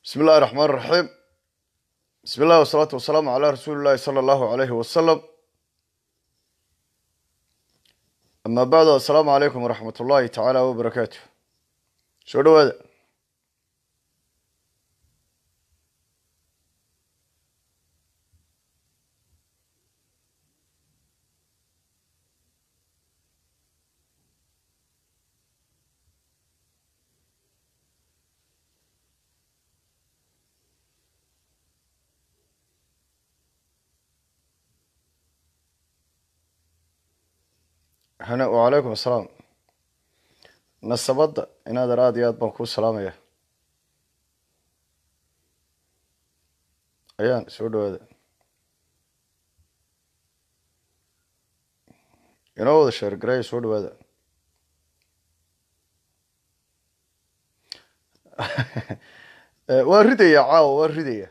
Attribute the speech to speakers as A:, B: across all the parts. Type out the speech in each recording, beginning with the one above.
A: bismi illahi raxmaan raxiim bismi illahi wasalaatu wasalaamu calaa rasuuli llahi sala allahu alayhi wasalam amaa bacdu assalaamu calaykum waraxmat ullahi tacaala wabarakaatu soo dhawaada hana wacalaykum assalaam nasabadda inaadan aada iyo aad baan kuu salaamaya ayaan soo dhawaada inoo wada sheergareeya soo dhawaada waa ridaya caawa waa ridaya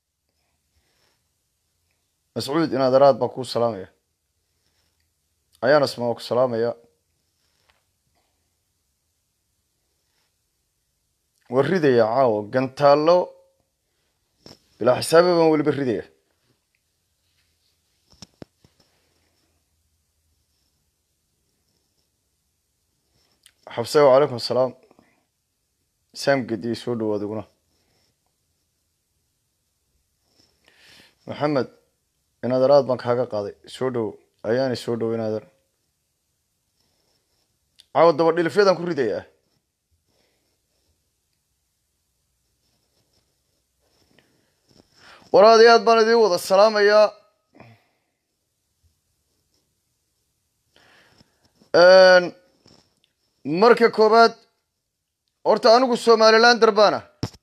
A: mascuud inaadan aad baan kuu salaamaya ayaan asmaa ku salaamaya waa ridaya caawo gantaallo bilaa xisaabe baan weliba ridaya xabse wacalaykum asalaam saam gediye soo dhawaad iguna maxamed inaadan aad baan kaaga qaaday soo dhowo ayaanay soo dhow inaadan caawa daba dhilifyadan ku ridayaa waraad iyo aad baan idiin wada salaamayaa marka koowaad horta anigu somalilander baana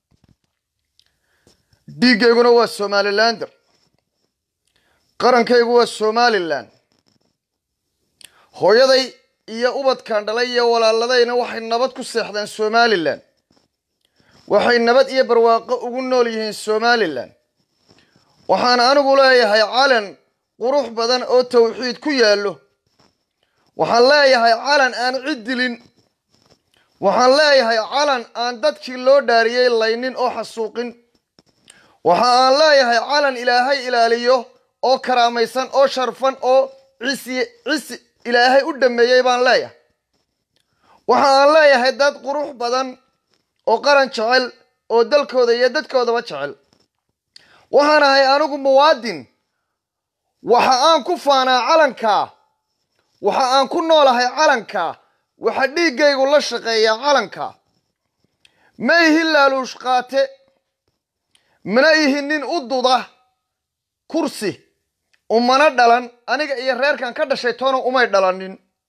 A: dhiiggayguna waa somalilander qarankaygu waa somalilan hooyaday iyo ubadkan dhalay iyo walaaladayna waxay nabad ku seexdeen somalilan waxay nabad iyo barwaaqo ugu nool yihiin somalilan waxaan anigu leeyahay calan qurux badan oo tawxiid ku yaallo waxaan leeyahay calan aan cid dilin waxaan leeyahay calan aan dadkii loo dhaariyey laynin oo xasuuqin waxa aan leeyahay calan ilaahay ilaaliyo oo karaamaysan oo sharfan oo cisi cisi ilaahay u dhameeyey baan leeyahay waxa aan leeyahay dad qurux badan oo qaran jecel oo dalkooda iyo dadkoodaba jecel waxaan ahay anigu muwaadin waxa aan ku faanaa calankaa waxa aan ku noolahay calankaa waxa dhiiggaygu la shaqeeyaa calankaa ma ihi laaluush qaate mana ihi nin u duda kursi umana dhalan aniga iyo reerkan ka dhashay toona umay dhalanin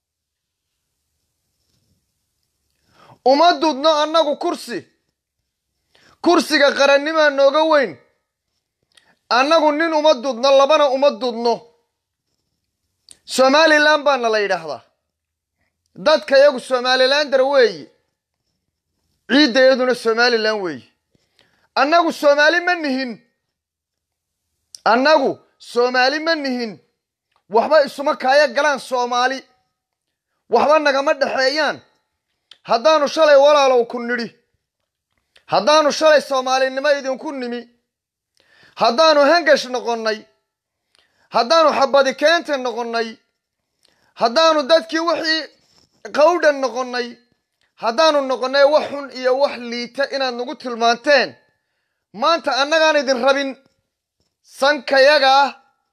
A: uma dudno annagu kursi kursiga qarannimaa nooga weyn annagu nin uma dudno labana uma dudno somalilan baana la yidhaahdaa dadka yagu somalilander weeyi ciiddayaduna somalilan weeyi annagu soomaali ma nihin annagu soomaali ma nihin waxba isuma kaaya galaan soomaali waxba nagama dhexeeyaan haddaanu shalay walaalow ku nidhi haddaanu shalay soomaalinimo idinku nimi haddaanu hangash noqonnay haddaanu xabadi keenta noqonnay haddaanu dadkii wixii qawdhan noqonnay haddaanu noqonnay wax xun iyo wax liita inaad nagu tilmaanteen maanta annagaan idin rabin sankayaga ah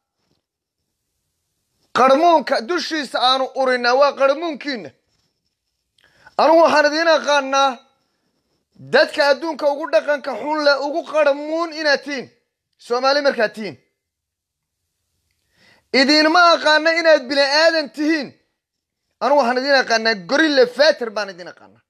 A: qarmuunka dushiisa aanu urinaa waa qarmuunkiina anugu waxaan idiin aqaanaa dadka adduunka ugu dhaqanka xun leh ugu qarmuun inaad tihiin soomaali markaad tihiin idiinma aqaana inaad bini aadan tihiin anugu waxaan idiin aqaanaa gorille fater baan idiin aqaanaa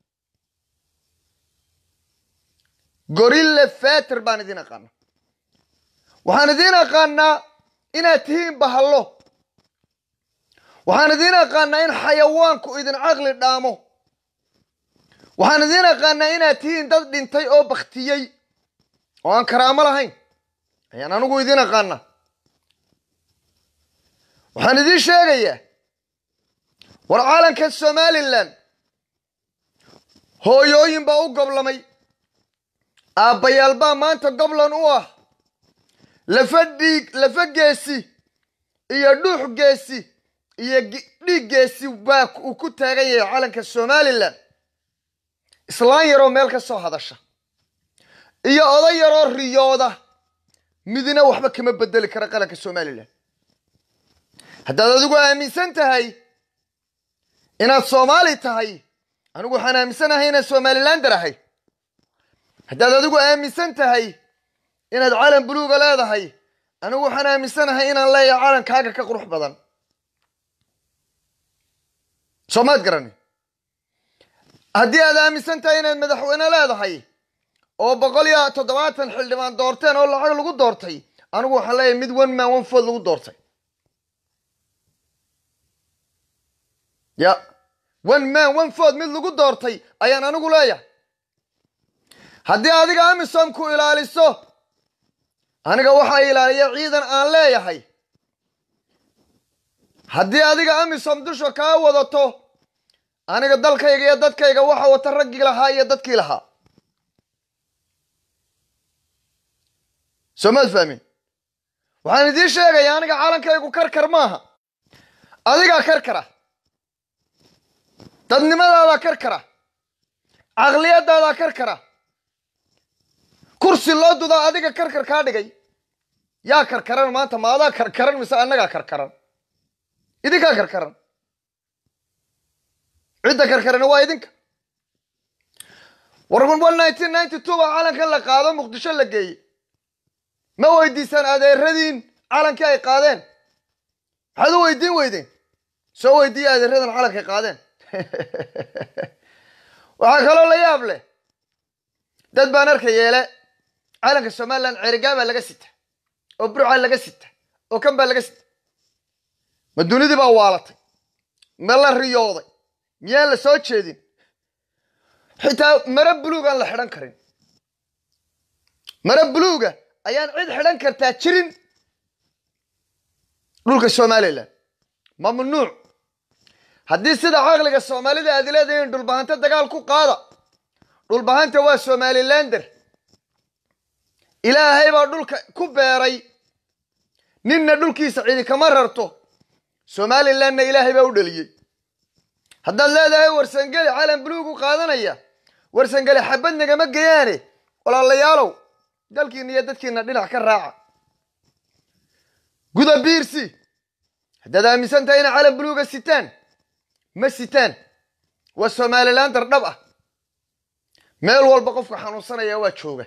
A: gorille fater baan idiin aqaanaa waxaan idiin aqaanaa inaad tihiin bahallo waxaan idiin aqaanaa in xayawaanku idin caqli dhaamo waxaan idiin aqaanaa inaad tihiin dad dhintay oo baktiyey oo aan karaamo lahayn ayaan anigu idiin aqaanaa waxaan idiin sheegayaa war caalanka somalilan hooyooyin baa u goblamay aabbayaal baa maanta goblan u ah lafa dhiig lafa geesi iyo dhuux geesi iyo dhiig geesi baa uu ku taagan yahay calanka somalilan islaan yaroo meel ka soo hadasha iyo oday yaroo riyooda midna waxba kama bedeli kara qaranka somalilan haddaad adigu aaminsan tahay inaad soomaali tahay anigu waxaan aaminsanahay inaad somalilander ahay haddaad adigu aaminsan tahay inaad calan buluuga leedahay anigu waxaan aaminsanahay inaan leeyahay calankaaga ka qurux badan soo maad garani haddii aad aaminsan tahay inaad madaxweyne leedahay oo boqol iyo toddobaatan xildhibaan doorteen oo lacag lagu doortay anigu waxaan leeyahay mid one man one food lagu doortay ya one man one food mid lagu doortay ayaan anigu leeyahay haddii adiga amisom ku ilaaliso aniga waxaa ilaaliya ciidan aan leeyahay haddii adiga amisom dusha kaa wadato aniga dalkayga iyo dadkayga waxa wata raggii lahaa iyo dadkii lahaa soo maad fahmin waxaan idiin sheegayaa aniga calankaygu karkar maaha adigaa karkara dadnimadaada karkara caqliyadaada karkara kursi loo dudaa adiga karkar kaa dhigay yaa karkaran maanta ma adaa karkaran mise annagaa karkaran idinkaa karkaran cidda karkarani waa idinka war nineteen ninety two baa calankan la qaado muqdisho la geeyey ma weydiisaan adeeradiin calankii ay qaadeen maxaad u weydiin weydeen soo weydiiya adeeradan calankay qaadeen waxaa kaloo la yaab leh dad baan arka yeele calanka somalilan cerigaa baa laga sita oo burcaa laga sita oo kan baa laga sita ma dunidii baa waalatay ma la riyooday miyaan la soo jeedin xitaa mare buluug aan la xidhan karin mare buluuga ayaan cid xidhan kartaa jirin dhulka somalilan mamnuuc haddii sida caqliga soomaalida aad leedahiin dhulbahanta dagaal ku qaada dhulbahanta waa somalilander ilaahay baa dhulka ku beeray ninna dhulkiisa cidi kama rarto somalilanna ilaahay baa u dhaliyey haddaad leedahay warsangeli calan buluug u qaadanaya warsangeli xabad nagama geyaane walaalayaalow dalkiina iyo dadkiina dhinac ka raaca guda biirsi haddaad aaminsan tahay inay calan buluuga sitaan ma sitaan waa somalilander dhab ah meel walba qofka xanuunsanaya waa jooga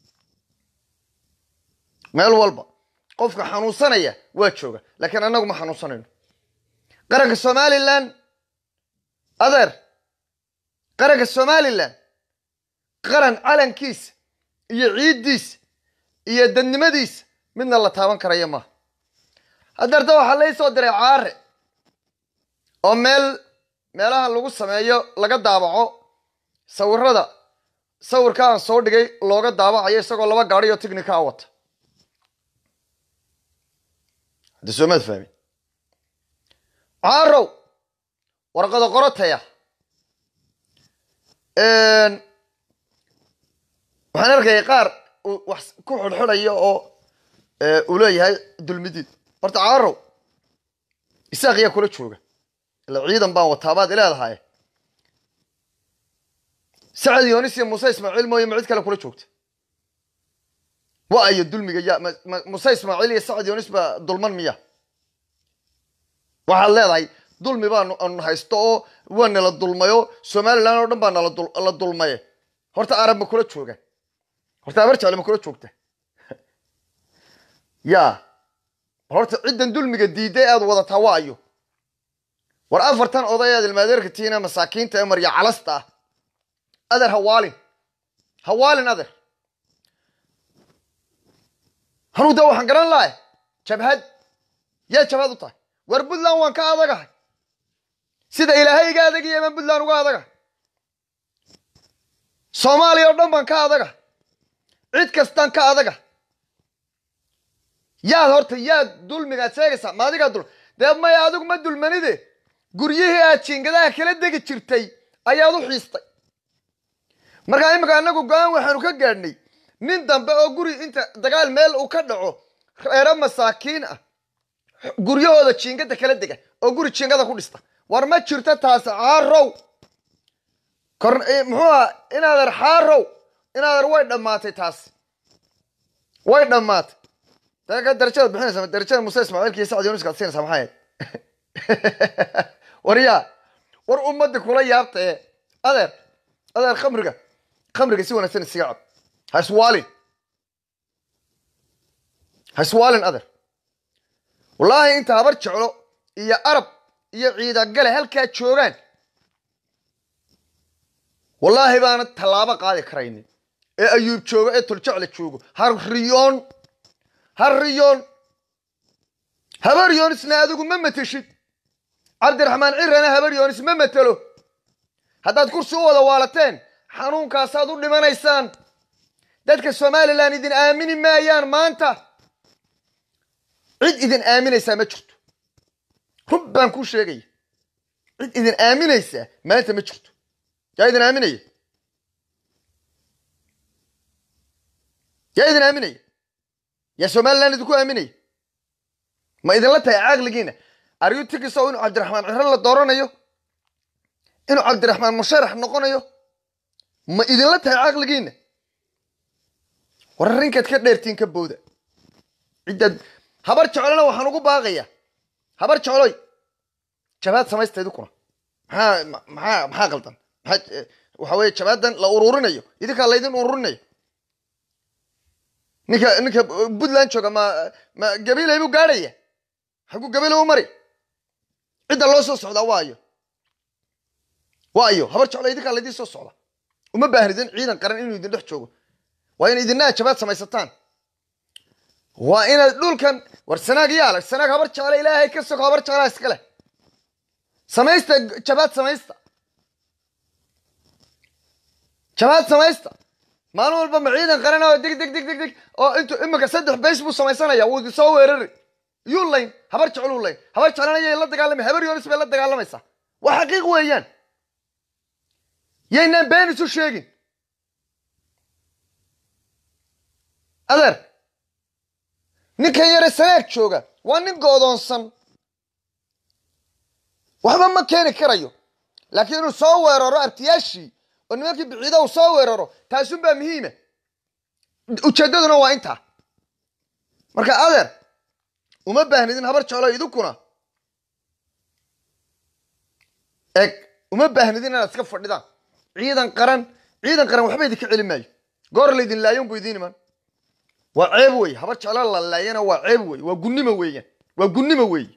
A: meel walba qofka xanuunsanaya waa jooga laakiin annagu ma xanuunsanayno qaranka somalilan adeer qaranka somalilan qaran calankiisa iyo ciiddiisa iyo dadnimadiisa midna la taaban karaya maaha hadeerta waxaa lai soo diray caare oo meel meelaha lagu sameeyo laga daabaco sawirada sawirka aan soo dhigay looga daabacayo isagoo laba gaadhi oo tignika a wata haddi soomaad fahmin caarow warqado qorotaya waxaan arkayay qaar uu wax ku xidhxidhayo oo uu leeyahay dulmidiid horta caarow isaaq yaa kula jooga ila ciidan baan wataabaad ileedahay sacad yoonis iyo muuse ismaaciil mooye ma cid kale kula joogta wa ayo dulmiga ya muuse ismaaciil iyo sacad yoonis baa dulman miya waxaad leedahay dulmi baanu anu haysto oo waa nala dulmayo somalilan oo dhan baa nala dulmaye horta arab ma kula jooga horta abar jecle ma kula joogta ya horta ciddan dulmiga diiday aad wadataa waa ayo war afartan oday aad ilmaadeerka tihiin ee masaakiinta ee marya calasta ah adeer hawaalin hawaalin adeer hanuu da waxaan garan lahay jabhad yaa jabhad u tahay war puntland waan ka adagahay sida ilaahay iga adagaya baan puntland uga adagahay soomaaliya oo dhan baan ka adagahay cid kastaan ka adaga yaad horta yaad dulmigaad sheegaysaa ma adigaa dul dee maya adigu ma dulmanide guryihii aad jiingadaha kala degi jirtay ayaad u xiistay markaa imika annagu go-aan waxaanu ka gaadhnay nin dambe oo guri inta dagaal meel uu ka dhaco reero masaakiin ah guryahooda jiingada kala dega oo guri jiingada ku dhista war ma jirto taas caarow kor muxuu aha inaader xaarow inaader way dhammaatay taas way dhammaatay daka darajada bixinaysa darajada muse ismaaciilka iyo sacad yunuska ad siinaysa maxay ahayd war yaa war ummadda kula yaabta ee adeer adeer khamriga khamriga si wanaagsan isiga cab ha iswaalin ha iswaalin adeer wallaahi inta habar jeclo iyo arab iyo ciidagale halkaa joogaan wallaahi baana tallaabo qaadi karaynin ee ayuub joogo ee toljecle joogo har riyoon har riyoon habar yoonisna adigu ma mateshid cabdiraxmaan cirana habar yoonis ma matelo haddaad kursi u wada waalateen xanuunkaasaad u dhimanaysaan dadka somalilan idin aamini maayaan maanta cid idin aaminaysaa ma jirto rub baan kuu sheegaya cid idin aaminaysaa maanta ma jirto yaa idin aaminaya yaa idin aaminaya yaa somalilan idinku aaminaya ma idinla tahay caqligiina aryutikiso inuu cabdiraxmaan ciro la dooranayo inuu cabdiraxmaan musharax noqonayo ma idinla tahay caqligiina war arrinkaad ka dheertiin ka booda ciddaad habar jecolona waxaan ugu baaqayaa habar jecoloy jabaad samaysta idinkuna maxaa maxaa maxaa qaldan maxaa waxa weeye jabaadan la ururinayo idinkaa laydin ururinayo ninka ninka puntland jooga ma ma gabilay buu gaadhaya xaguu gabile u mari cidda loo soo socdaa waayo waayo habar jeclo idinkaa laydin soo socda uma baahnidin ciidan qaran inuu idin dhex joogo waa in idinaa jabaad samaysataan waa inaad dhulkan war sanaag yaala sanaag habar jeclo ilaahay ka sogo habar jeclaa iska leh samaysta jabaad samaysta jabaad samaysta maalin walba ma ciidan qaran oo deg deg deg deg deg oo intu iminka saddex bays buu samaysanaya wuu idin soo weerari yuu layn habar jecluu layn habar jeclana yay la dagaalamay habar yoonis bay la dagaalamaysaa waa xaqiiq weeyaan yaynaan been isu sheegin adeer ninkan yare sanaag jooga waa nin goodoonsan waxba ma keeni karayo laakiin inuu soo weeraro abtiyaashii oo nimankii biciida uu soo weeraro taasunbaa muhiima ujeeddaduna waa intaa marka adeer uma baahnidin habar jeclo idinkuna eg uma baahnidin inaad iska fadhidaan ciidan qaran ciidan qaran waxba idinka celi maayo goor laydin laayon bu idiin iman waa ceeb wey habar jeclo la laayana waa ceeb wey waa gunnimo weeyaan waa gunnimo weeye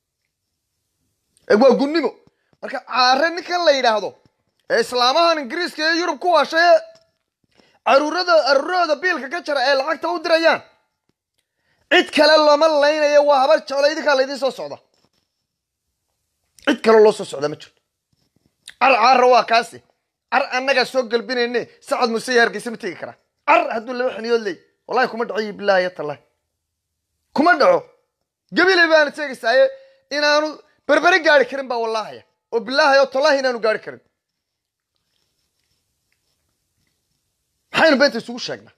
A: eg waa gunnimo marka caare ninkan la yidhaahdo ee islaamahan ingiriiska ee yurub ku waashay ee caruurada caruurahooda biilka ka jara ee lacagta u dirayaan cid kale looma laynayo waa habar jeclo idinkaa laydin soo socda cid kale loo soo socda ma jirto car caara waa kaasi car annagaa soo galbinayne sacad muse iyo hargeysa ma tegi karaa car hadduu laba xiniyood leey wallahi kuma dhaco bilaahi ya tallahi kuma dhaco gabiley baana sheegaysaaye inaanu berbere gaari karin baa wallahaya oo bilaahi oo tallahi inaanu gaari karin maxaynu beenta isugu sheegnaa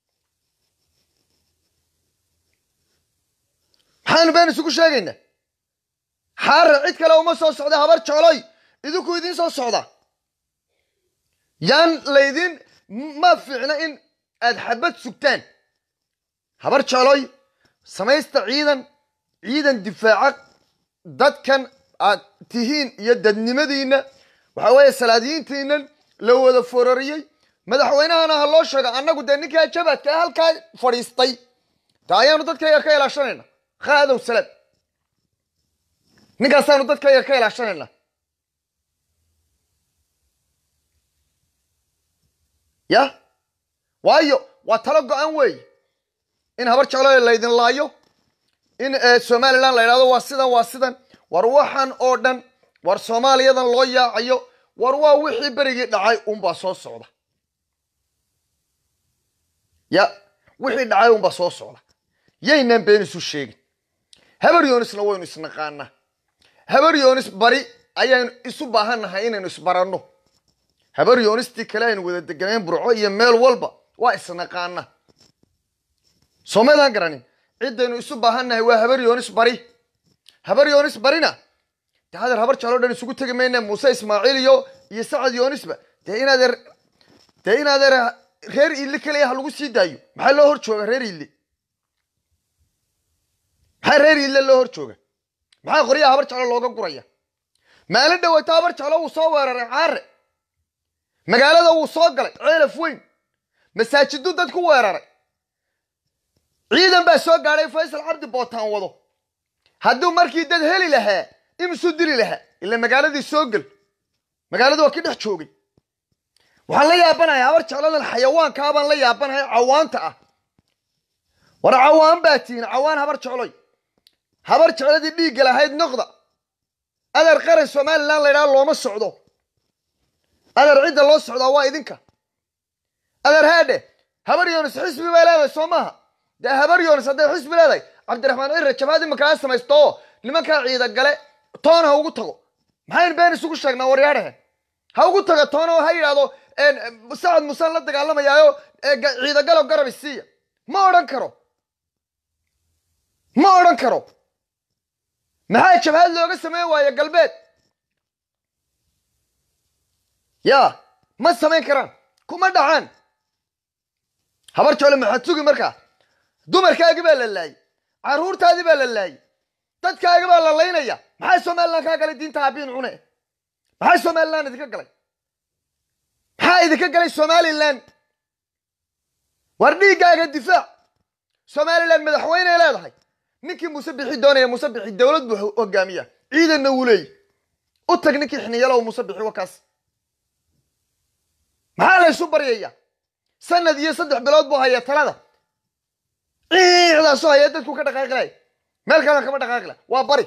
A: maxaanu been isugu sheegaynaa xaara cid kale uma soo socda habar jecloy idinku idiin soo socda yaan laydin ma fiicna in aad xabad sugtaan habar jecloy samaysta ciidan ciidan difaaca dadkan aad tihiin iyo dadnimadiinna waxa weeye salaadiyiintiinan la wada forariyey madaxweynahana ha loo sheego annagu dee ninkaa jabadka ee halkaa fadhiistay ta ayaanu dadkayga ka ilaashanayna khaadow salaad ninkaasaanu dadkayga ka ilaashanayna ya waayo waa talo go-an weey in habar jeclo laydin laayo in somalilan la yidhahdo waa sidan waa sidan war waxaan oo dhan war soomaaliyadan loo yaacayo war waa wixii berigii dhacay unbaa soo socda ya wixii dhacay unbaa soo socda yaynaan been isu sheegin habar yoonisna waynu isnaqaanaa habar yoonis bari ayaynu isu baahannahay inaynu isbaranno habar yoonistii kale aynu wada deganayn burco iyo meel walba waa isnaqaana soomaydaan garanin ciddaynu isu baahannahay waa habar yoonis bari habar yoonis barina dee hadeer habar jeclo dhan isugu tegi mayne muuse ismaaciil iyo iyo sacad yoonisba dee inaadeer dee inaadeer reer iille keliya ha lagu sii daayo maxaa loo hor jooga reer iille maxaa reer iille loo hor jooga maxaa qoryaha habar jeclo looga guraya maalin dhaweyta habar jeclo wuu soo weeraray caare magaalada wuu soo galay ceelaf weyn masaajiduu dad ku weeraray ciidan baa soo gaadhay faysal cabdi bootaan wado hadduu markii dad heli lahaa imisuu dili lahaa ila magaaladii soo gel magaaladu waa ki dhex joogay waxaan la yaabanahay habar jecladan xayawaankaa baan la yaabanahay cawaanta ah war cawaan baa tihiin cawaan habar jecloy habar jecladii dhiigga lahayd noqda adeer qaran somalilan laydhaha looma socdo adeer cidda loo socdaa waa idinka adeer haadhe habar yoonis xisbi bay leedahay soo maaha dee habar yoonis hadday xisbi leedahay cabdiraxmaan cire jabhad imankaa samaysto oo nimankaa ciida gale toona ha ugu tago maxayn been isugu sheegnaa waryaadhahe ha ugu taga toona oo ha yidhaahdo sacad musaan la dagaalamayaayo ciidagalo garab isiiya ma odhan karo ma odhan karo maxaa jabhad looga sameyn waayo galbeed ya ma samayn karaan kuma dhacaan habar jeclo maxaad sugi markaa dumarkaagi baa la laayay carruurtaadii baa la laayay dadkaagi baa la laynaya maxaa somalilan kaa galay diinta abiin cune maxaa somalilan idinka galay maxaa idinka galay somalilan war dhiiggaaga difaac somalilan madaxweyney leedahay ninkii muuse bixi doonaya muuse bixi dowlad buu hogaamiya ciidanna wuu leeyay u tag ninkii xiniyalow muuse bixi wakaas maxaa la ysu baryaya sanad iyo saddex bilood buu haya talada ciicdaasoo haya dadku ka dhaqaaqi lahay meel kalena kama dhaqaaqi laha waa bari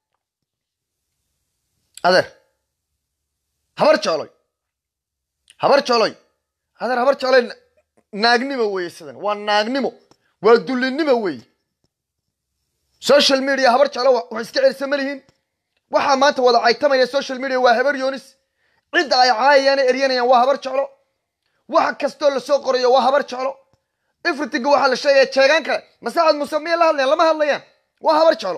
A: adeer habar jecloy habar jecloy adeer habar jecloy naagnimo weeye sidan waa naagnimo waa dullinimo weeye social media habar jeclo wax iska celisa ma lihiin waxaa maanta wada caytamaya social media waa habar yoonis cidda ay caayayaan ee eryanayaan waa habar jeclo waxa kastoo lasoo qorayo waa habar jeclo ifritinga waxaa la sheegaya jeegaan kale masaxad muse miyay la hadlayaan lama hadlayaan waa habar jeclo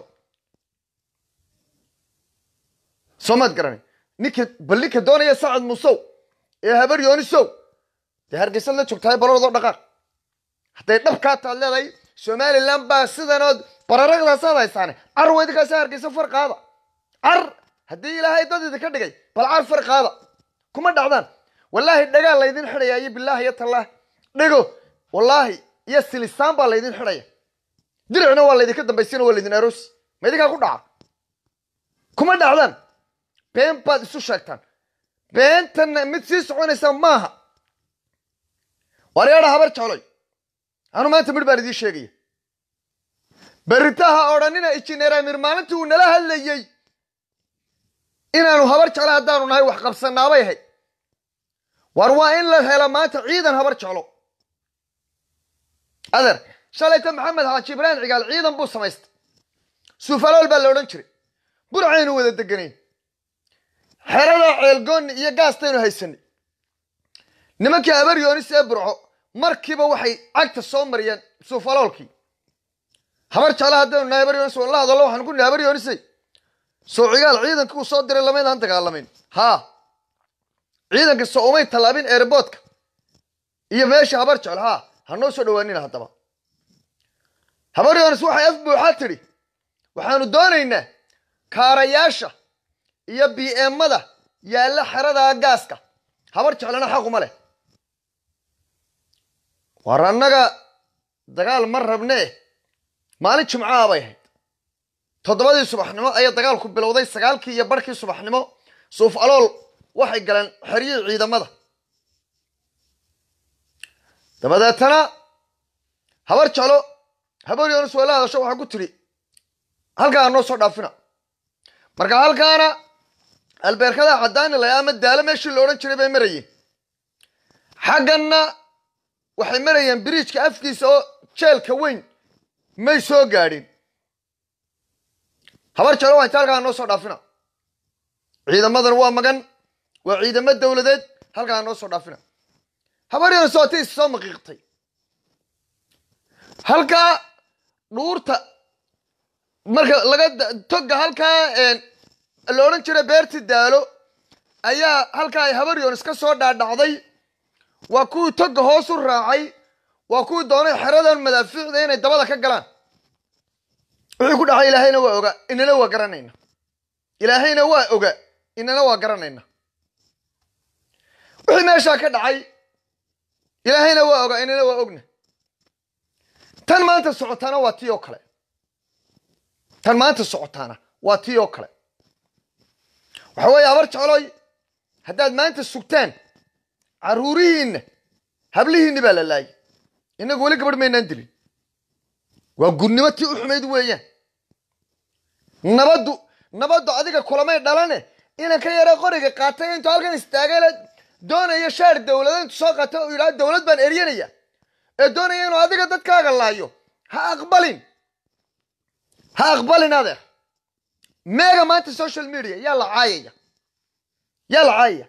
A: soomaad garanay ninka bal ninka doonaya sacad musow ee habar yoonisow dee hargeysad la joogtahay baloodoo dhaqaaq hadday dhabkaa taad leedahay somalilan baa sidanood bararaqdaasaad haysaane car weydinkaasa hargeysa far qaada car haddii ilaahay dad idinka dhigay bal car far qaada kuma dhacdaan wallaahi dhagaa laydin xidhaya iyo bilaahi iyo tallaah dhego wallaahi iyo silisaan baa laydin xidhaya diricna waa laydinka dambaysina waa laydin aroosi ma idinkaa ku dhaca kuma dhacdaan been baad isu sheegtaan beentanna mid sii soconaysa maaha waryaadha habar jecloy anu maanta midh baan idiin sheegaya beritaha odhanina injineer amir maalintii uu nala hadlayey inaanu habar jeclo haddaanu nahay wax qabsanaabay ahayd war waa in la helo maanta ciidan habar jeclo adeer shalayta maxamed xaaji ibraahim cigaal ciidan buu samaystay suufalool baa la odhan jiray burcaynu wada deganayn xerada ceelgoonni iyo gaastaynu haysanay nimankii habar yoonis ee burco markiiba waxay cagta soo mariyeen suufaloolkii habar jeclo haddaynu nahay habar yoonis la hadallo waxaan ku nihi habar yoonisay soo cigaal ciidankii uu soo diray lamaydaan dagaalamayn haa ciidanka soo umay tallaabin airboodka iyo meesha habar jeclo haa ha noo soo dhawaanina haddaba habar yoonis waxay af buuxaa tidhi waxaanu doonaynaa kaarayaasha iyo b emada yaalla xerada gaaska habar jeclana xaquma leh war annaga dagaal ma rabnee maalin jimcaha bay ahayd toddobadii subaxnimo ayaa dagaalku bilowday sagaalkii iyo barhkii subaxnimo suuf alool waxay galeen xeryihii ciidamada dabadeetana habar jeclo habar yoonis waa la hadasho waxaa ku tidhi halkaa noo soo dhaafina marka halkaana albeerkada caddaani lay ama daalo meeshii la odhan jiray bay marayeen xagganna waxay marayeen biriijka afkiisa oo jeelka weyn may soo gaadhin habar jeclo waa inta halkaa noo soo dhaafina ciidamadan waa magan waa ciidamo dowladeed halkaa noo soo dhaafina habar yoonis waa ti is soo maqiiqtay halkaa dhuurta marka laga toga halkaa la odhan jira beerti daalo ayaa halkaa ay habaryoon iska soo dhaadhacday waa kuwii toga hoos u raacay waa kuwii doonay xeradan madaafiicda inay dabada ka galaan wixii ku dhacay ilaahayna waa oga inana waa garanayna ilaahayna waa oga inana waa garanayna wixii meeshaa ka dhacay ilaahayna waa oga inana waa ogna tan maanta socotaana waa tii oo kale tan maanta socotaana waa tii oo kale waxa weeye habar jecloy haddaad maanta sugtaan carruurihiinna hablihiinni baa la laayay innagu weli gabadh maynaan dilin waa gurnimo tii u xumayd weeyaan nabaddu nabaddu adiga kulamay dhalane inan ka yara qoriga qaatay intuu halkan istaagay la doonaya shaar dowlada intuu soo qaatay oo yidhaha dowlad baan eryanaya ee doonaya inuu adiga dadkaaga laayo ha aqbalin ha aqbalin adeer meega maanta social media yaa la caayaya yaa la caayaya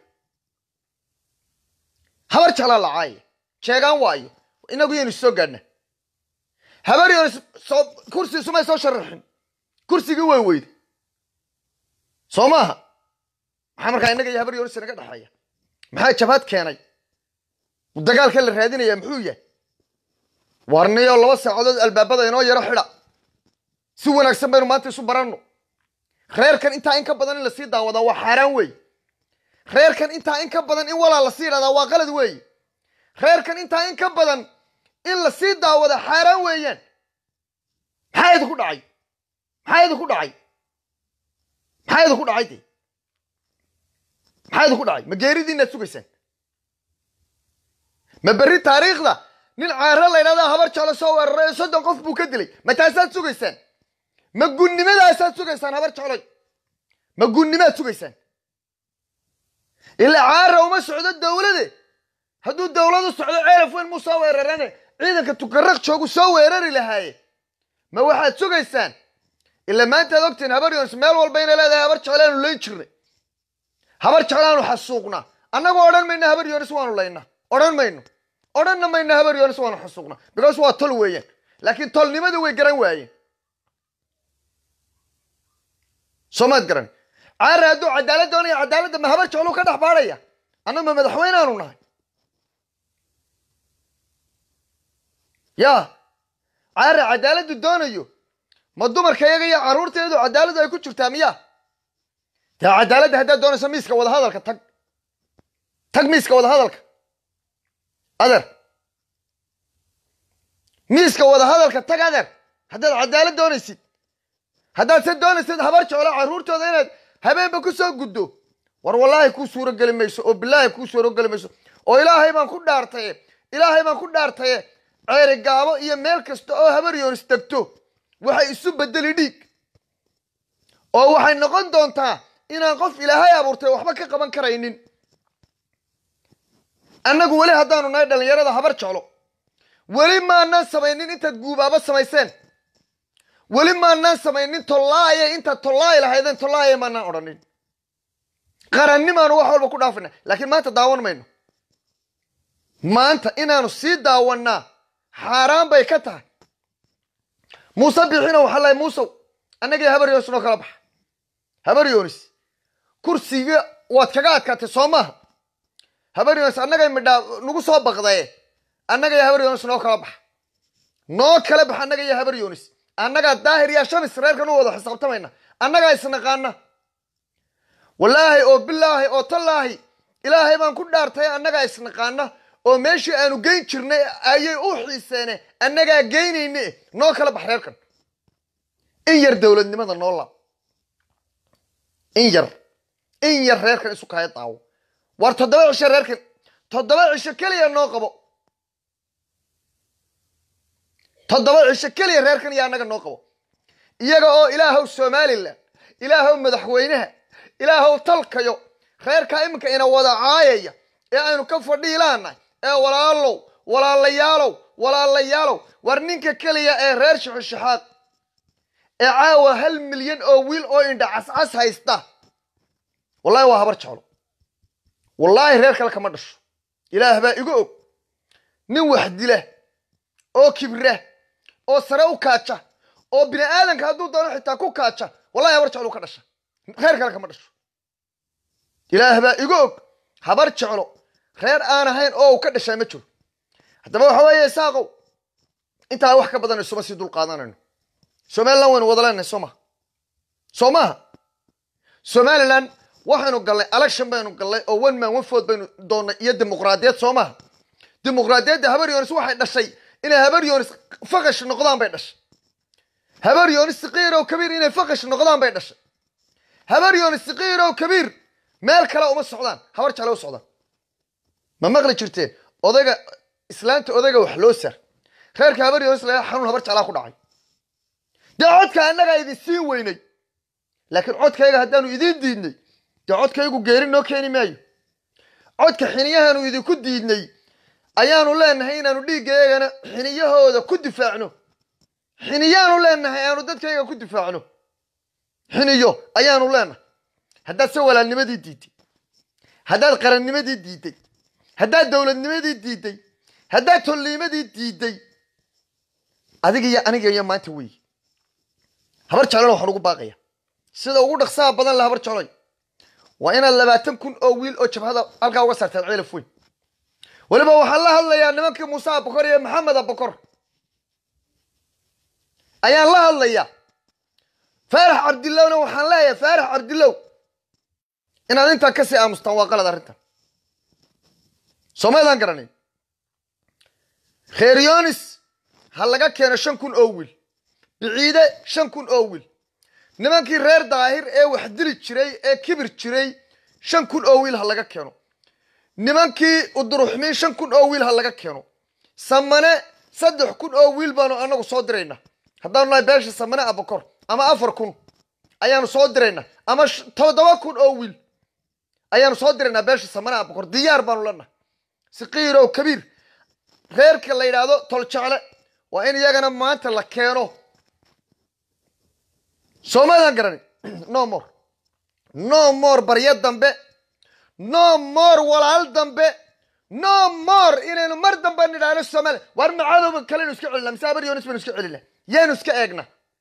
A: habar jeclaa la caayaya sheegaan waayo inagu yaynu soo gaadhna habar yoon soo kursi sumay soo sharaxin kursigii way weyday soo maaha maxaa markaa innaga iyo habar yoonis inaga dhexeeya maxaa jabhad keenay dagaalka la raadinaya muxuu yahay warniyo laba saacadood albaabada inoo yaro xidha si wanaagsan baynu maanta isu baranno reerkan intaa in ka badan in lasii daawadaa waa xaaraan weeye reerkan intaa in ka badan in walaa lasii idhahdaa waa qalad weeye reerkan intaa in ka badan in lasii daawada xaaraan weeyaan maxaa idinku dhacay maxaa idinku dhacay maxaa idinku dhacay de maxaa idinku dhacay ma geeridiinaad sugaysaan ma berri taariikhda nin caaro la ydhahdaa habar jeclo soo weeraray oo soddon qof buu ka dilay ma taasaad sugaysaan ma gunnimadaasad sugaysaan habar jecloy ma gunnimaad sugaysaan ilaa caara uma socdo dawlade hadduu dawladu socdo ceelaf weyn muu soo weerarane ciidanka tukaraq joogu soo weerari lahaaye ma waxaad sugaysaan ilaa maantaad ogtiin habar yoonis meel walba inay leedahay habar jeclaanu layn jirnay habar jeclaanu xasuuqnaa annagu odhan mayna habar yoonis waanu laynaa odhan mayno odhanna mayna habar yoonis waanu xasuuqnaa because waa tol weeyaan laakiin tolnimadii way garan waayeen soomaad garan caara hadduu cadaalad doonaya cadaaladda ma habar jecluu ka dhex baadhaya annagu ma madaxweyneaanu nahay yaa caara cadaaladdu doonayo ma dumarka iyaga iyo carruurteedu cadaaladdu ay ku jirtaa miya dee cadaaladda haddaad doonayso miiska wadahadalka tag tag miiska wadahadalka adeer miiska wadahadalka tag adeer haddaad cadaalad doonaysid haddaad se doonaysid habar jeclo carruurtooda inaad habeenba ku soo guddo war wallaahi kuu suuro geli mayso oo bilaahi kuu suuro geli mayso oo ilaahay baan ku dhaartaye ilaahay baan ku dhaartaye ceeri gaabo iyo meel kasta oo habar yoonis degto waxay isu bedeli dhiig oo waxay noqon doontaa inaan qof ilaahay abuurtay waxba ka qaban karaynin annagu weli haddaanu nahay dhallinyarada habar jeclo weli maanaan samaynin intaad guubaabo samayseen weli maanaan samaynin tollaaye intaad tollaayi lahaydeen tollaaye maanaan odhanin qarannimaanu wax walba ku dhaafina laakiin maanta daawan mayno maanta inaanu sii daawannaa xaaraan bay ka tahay muuse bixino waxaa lahay muusow annagii habar yoonis noo kala baxa habar yoonis kursiga waad kaga adkaatay soo maaha habar yoonis annagay midhaa nagu soo baqdaye annagaiyo habar yoonis noo kala baxa noo kala baxa annaga iyo habar yoonis annagaa daahir iyo shamis reerkan u wada xisaabtamayna annagaa isnaqaana wallaahi oo bilaahi oo tallaahi ilaahay baan ku dhaartay annagaa isnaqaana oo meeshii aanu geyn jirnay ayay u xiiseene annagaa geynayne noo kala bax reerkan in yar dowladnimada noo laab in yar in yar reerkan isu kaya daawo war toddoba cisho reerkan toddoba cisho keliya noo qabo toddoba cisho keliya reerkan iyo annaga noo qabo iyaga oo ilaahow somalilan ilaahow madaxweynaha ilaahow talkayo reerkaa iminka ina wada caayaya ee aynu ka fadhiilaanahay ee walaalow walaalayaalow walaalayaalow war ninka keliya ee reer shixishaxaad ee caawa hal milyan oo wiil oo indha cascas haysta wallahi waa habar jeclo wallaahi reer kale kama dhasho ilaah baa igu og nin wax dila oo kibra oo sare u kaaja oo bini aadanka hadduu doono xitaa ku kaaja wallahi habar jeclo ka dhasha reer kale kama dhasho ilaah baa igu og habar jeclo reer aan ahayn oo uu ka dhashaa ma jiro haddaba waxa weeye isaaqow intaa wax ka badan isuma sii dul qaadanayno somalilan waynu wada leenahay soo maha soo maaha somalilan waxaynu gallay election baynu gallay oo one man one vote baynu doonnay iyo dimuqraadiyad soo maaha dimuqraadiyadda habar yoonis waxay dhashay inay habar yoonis faqash noqdaan bay dhashay habar yoonis siqiir oo kabiir inay faqash noqdaan bay dhashay habar yoonis siqiir oo kabiir meel kale uma socdaan habar jecla u socdaan ma maqli jirteen odayga islaanta odayga wax loo sar reerka habar yoonis laga xanuun habar jeclaa ku dhacay dee codka annagaa idin siin weynay laakiin codkayga haddaanu idiin diidnay dee codkaygu geeri noo keeni maayo codka xiniyahaanu idinku diidnay ayaanu leenahay inaanu dhiiggayagana xiniyahooda ku difaacno xiniyaanu leenahay aanu dadkayga ku difaacno xiniyo ayaanu leenahay haddaad se walaalnimadii diiday haddaad qarannimadii diiday haddaad dowladnimadii diiday haddaad tolniimadii diiday adiga iyo aniga iyo maanta weeye habar jeclona waxaan ugu baaqaya sida ugu dhaqsaha badan la habar jecloy waa inaad labaatan kun oo wiil oo jabhada halkaa uga saartaan ceelaf weyn weliba waxaan la hadlayaa nimankii muuse abakor iyo maxamed abakor ayaan la hadlayaa faarax cabdillowna waxaan leeyahay faarax cabdillow inaad intaan kasii aamustaan waa qalad arrintan soomaydaan garanayn kheer yonis ha laga keeno shan kun oo wiil biciide shan kun oo wiil nimankii reer daahir ee wax dili jiray ee kibir jiray shan kun oo wiil ha laga keeno nimankii uduruxmiin shan kun oo wiil ha laga keeno samane saddex kun oo wiil baanu anagu soo diraynaa haddaanu nahay beesha samane abakor ama afar kun ayaanu soo diraynaa ama toddoba kun oo wiil ayaanu soo diraynaa beesha samane abakor diyaar baanu leenahay siqiirow kabiir reerka la yidhaahdo toljecle waa in iyagana maanta la keeno soomaadaan garanay no more no more baryo dambe no more walaal dambe no more inaynu mar dambe nidhaahno soomaaliya waar macadowba kalenu iska celina mise habar yonis baynu iska celina yaanu iska eegna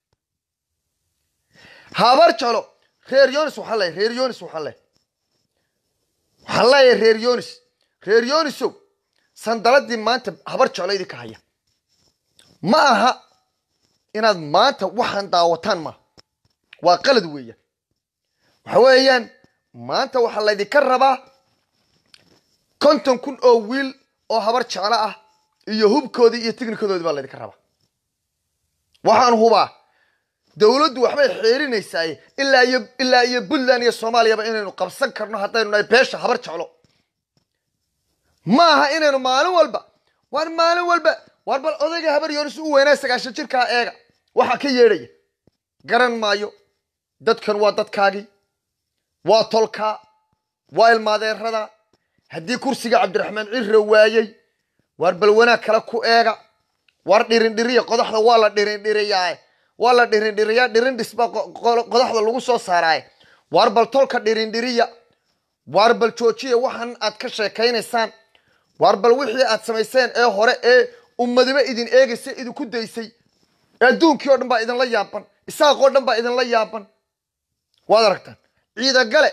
A: habar jeclo reer yonis waxaan leeyahay reer yonis waxaan leeyahay waxaan leeyahay reer yonis reer yonisow sandaladii maanta habar jeclo idinka haya ma aha inaad maanta waxaan daawataan maaha waa qalad weeyaan waxa weeyaan maanta waxaa laydinka rabaa konton kun oo wiil oo habar jeclo ah iyo hubkoodii iyo tignikadoodii baa laydinka rabaa waxaan hubaa dowladdu waxbay xeerinaysaa ilaa iyo ilaa iyo puntland iyo soomaaliyaba inaynu qabsan karno haddaynu nahay beesha habar jeclo ma aha inaynu maalin walba waar maalin walba waar bal odayga habar yoonis u weynaa sagaashan jirkaa eega waxaa ka yeedhaya garan maayo dadkan waa dadkaagii waa tolkaa waa ilmaadeerada haddii kursiga cabdiraxmaan cirra waayey waar bal wanaag kale ku eega waar dhirindhiriya qodaxda waa la dhirindhiriyaa waa la dhirindhiriyaa dhirindhis baa qodaxda lagu soo saaraaye waar bal tolka dhirindhiriya waar bal joojiya waxaan aad ka sheekaynaysaan waar bal wixii aad samayseen ee hore ee ummadiba idin eegaysa idinku daysay adduunkii oo dhan baa idinla yaaban isaaqoo dhan baa idinla yaaban waad aragtaan ciidagale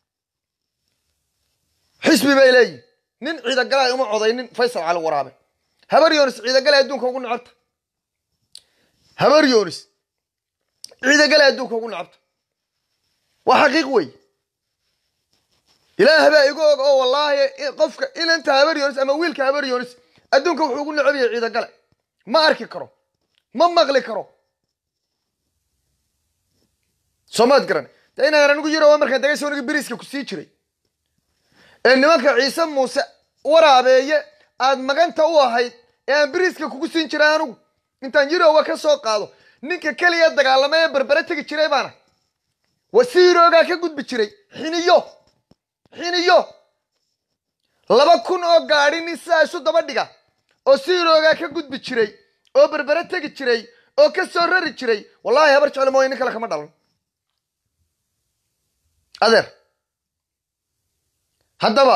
A: xisbi bay leeyihin nin ciidagale uma codaynin faysal cali waraabe habar yonis ciidagale adduunka ugu necabta habar yonis ciidagale adduunka ugu necabta waa xaqiiq wey ilaah baa igu og oo wallaahi qofka inanta habar yonis ama wiilka habar yonis adduunka wuxuu ugu necab yahay ciidagale ma arki karo ma maqli karo soomaad garan de inaan anigu yiro waa markaan dagaysa aniga beriiska ku sii jiray ee nimanka ciise muuse waraabeeye aad maganta u ahayd ee aan beriiska kugu siin jiray anigu intaan yirowa ka soo qaado ninka keliya dagaalama ee berbere tegi jiray baana wasiiroogaa ka gudbi jiray xiniyo xiniyo laba kun oo gaadhi nin sidaa isu daba dhiga oo siiroogaa ka gudbi jiray oo berbere tegi jiray oo ka soo rari jiray wallahi habar jeclo mooye nin kale kama dhalan adeer haddaba